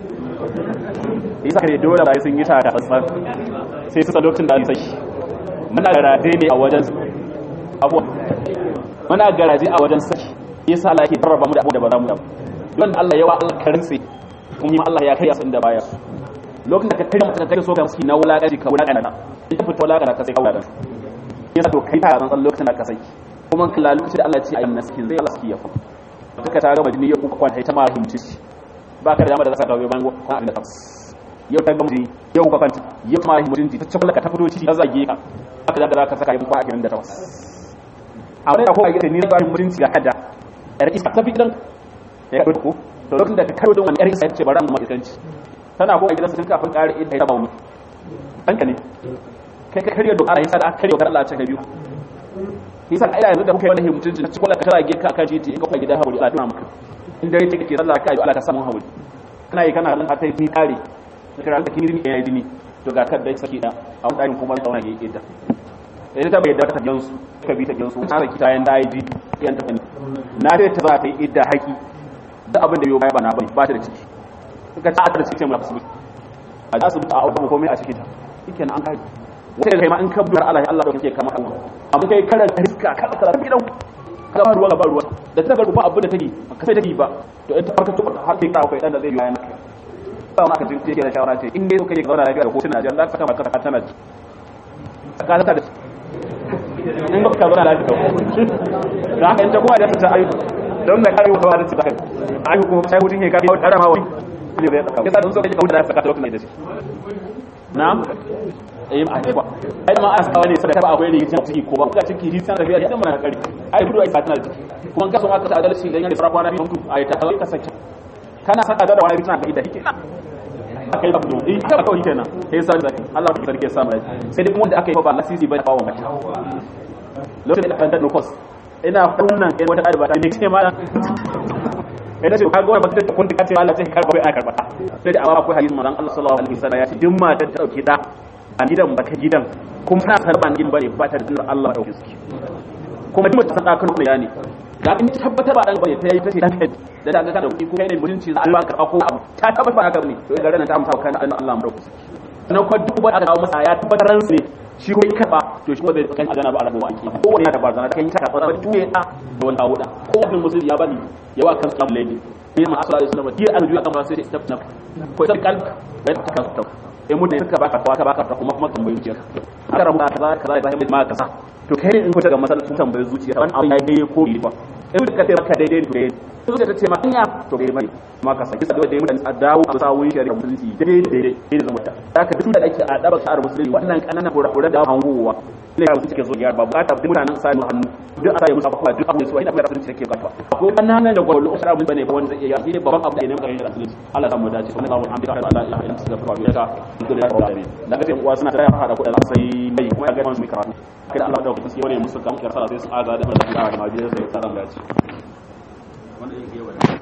yasa kai dole ba sun yi ta da tsantsan sai su lokacin da sai muna garaje ne a wajen abuwa muna garaje a wajen saki yasa Allah yake tarraba mu da abu da ba za mu da don Allah yawa Allah karinse kuma Allah ya kai su inda baya lokacin da ka kai mutum kai so ka muski na wulaƙaji ka wulaƙana ta ita fito wulaƙana ka sai ka wulaƙana yasa to kai ta tsantsan lokacin da ka saki kuma kalla lokacin da Allah ya ce ayyuna sakin zai Allah saki ya fa duka ta gama jini ya kuka kwanta ita ma himci ba ka da dama da za ka gawo bayan kwana abin da ta yau ta gama jini yau kuka kwanta yau ma himci ta cikin ka ta fito ciki ta zage ka haka da za ka saka yin kwana abin da ta wasu a wani da ko a gida ni na ba mutunci ga kada yar iska ta fi gidan ya kawo ko to lokacin da ka kawo don wani yar iska ya ce bara mu ma iskanci tana ko a gidansa tun kafin ƙari idda ya bauni ɗanka ne kai ka karya dokar yasa da aka karya dokar Allah a cikin biyu yasa ai yanzu da kuka yi wannan mutunci cikin kwallon ka tara geka akan titi in ka kuma gida hauri Allah duna maka in dare take sallah ka yi Allah ka samu hauri kana yi kana nan har sai ni kare kira da kini ya yi dini to ga kadda saki da a wani kuma zauna ya yi idda idan ta bai da ta gansu ka bi ta gansu ta raki tayan da ID yan ta ne na sai ta za ta yi idda haki da abin da yau baya ba na bane ba ta da ciki ka ta da ciki mai asibiti a asibiti a auta komai a cikin ta shikenan an kai wata kai ma in ka bar Allah Allah da kake kama Allah amma kai karan riska kada ka rabi dan ka ba ruwa ba ruwa da ta ga ba abin da take ka sai take ba to ita farka to har sai ka kai dan da zai yi yana ba ma ka jin take da shawara ce in dai kake zauna lafiya da kotuna jan za ka kama ka tana ka ta da in ba ka zauna lafiya da haka in ta kowa da ta ayu don da kare wata da ta kai ayu kuma sai mutun ya kare wata rama wani ne zai tsaka kisa don so kake kawo da saka ta lokacin da shi na'am eh ma ai ba ai ma asa wani sai ta ba akwai ne yake ciki ko ba ka ciki hisan da biya idan mana kare ai gudu ai tana da ciki kuma ka so aka sa adalci dan yana fara kwana biyu ai ta ka sake kana saka da wani bitana da ita hike aka yi abu eh haka kawai kenan sai sa da Allah ya sarki sa mai sai dai kuma wanda aka yi ba lasisi ba ba wa mace lokacin da kan da nukos ina kunnan kai wata ɗaliba ta ne ce ma ina ce ka ga wani mutum kun ka ce Allah sai karba bai karba sai da amma akwai hadisin manzon Allah sallallahu alaihi wasallam ya ce duk mata ta dauki da a gidan baka gidan kuma ta karba gidan bane ba ta da Allah dauke su kuma duk ta kan kuma yani ga in ta tabbatar ba dan bane ta yi ta ce dan da daga ka dauki ko kai ne mutunci za a ba karba ko abu ta tabbatar ba haka ne to ga ranar ta amsa kan Allah mu dauke su na kwa duk ba aka kawo masa ya tabbatar ransu ne shi kuma karba to shi kuma bai kan azana ba alabu wanki ko wani da barzana kan yi ta karba ba tuye da da wani abu da ko wani musulmi ya bani yawa kan samu lady sai ma asala islam ti arju kan ba sai step na ko sai kalb bai ta kan ta sai mun da suka baka ka baka ta kuma kuma tambayi zuciya aka rabu kaza kaza da bai ma kasa to kai ne in ko daga masallacin tambayi zuciya wani abu ya dai ko ba in ka ce maka daidai to daidai in ka ce maka hanya to daidai mai ma ka saki sadai da mutane a dawo a sawun shari'a musulunci daidai daidai daidai zama ta haka duk da ake a daba sha'ar musulunci wannan kananan kura da hangowa ne ya suke so ya ba bukata duk mutanen sa hannu duk a sai musu abubuwa duk abu su ina bayar musulunci take bukata ko kananan da gwallo usara mun bane ba wanda zai iya shi ne babban abu da ne muka yi da musulunci Allah samu dace kuma Allahu hamdika ala la ilaha illa anta astaghfiruka wa atubu ilaik da alamin daga sai uwa suna tayar hada kuɗa sai mai kuma ya ga mu karatu kada Allah da kusa wani musu kamar sai su aga da Allah da ma biyar sai tsaran dace wanda yake yawa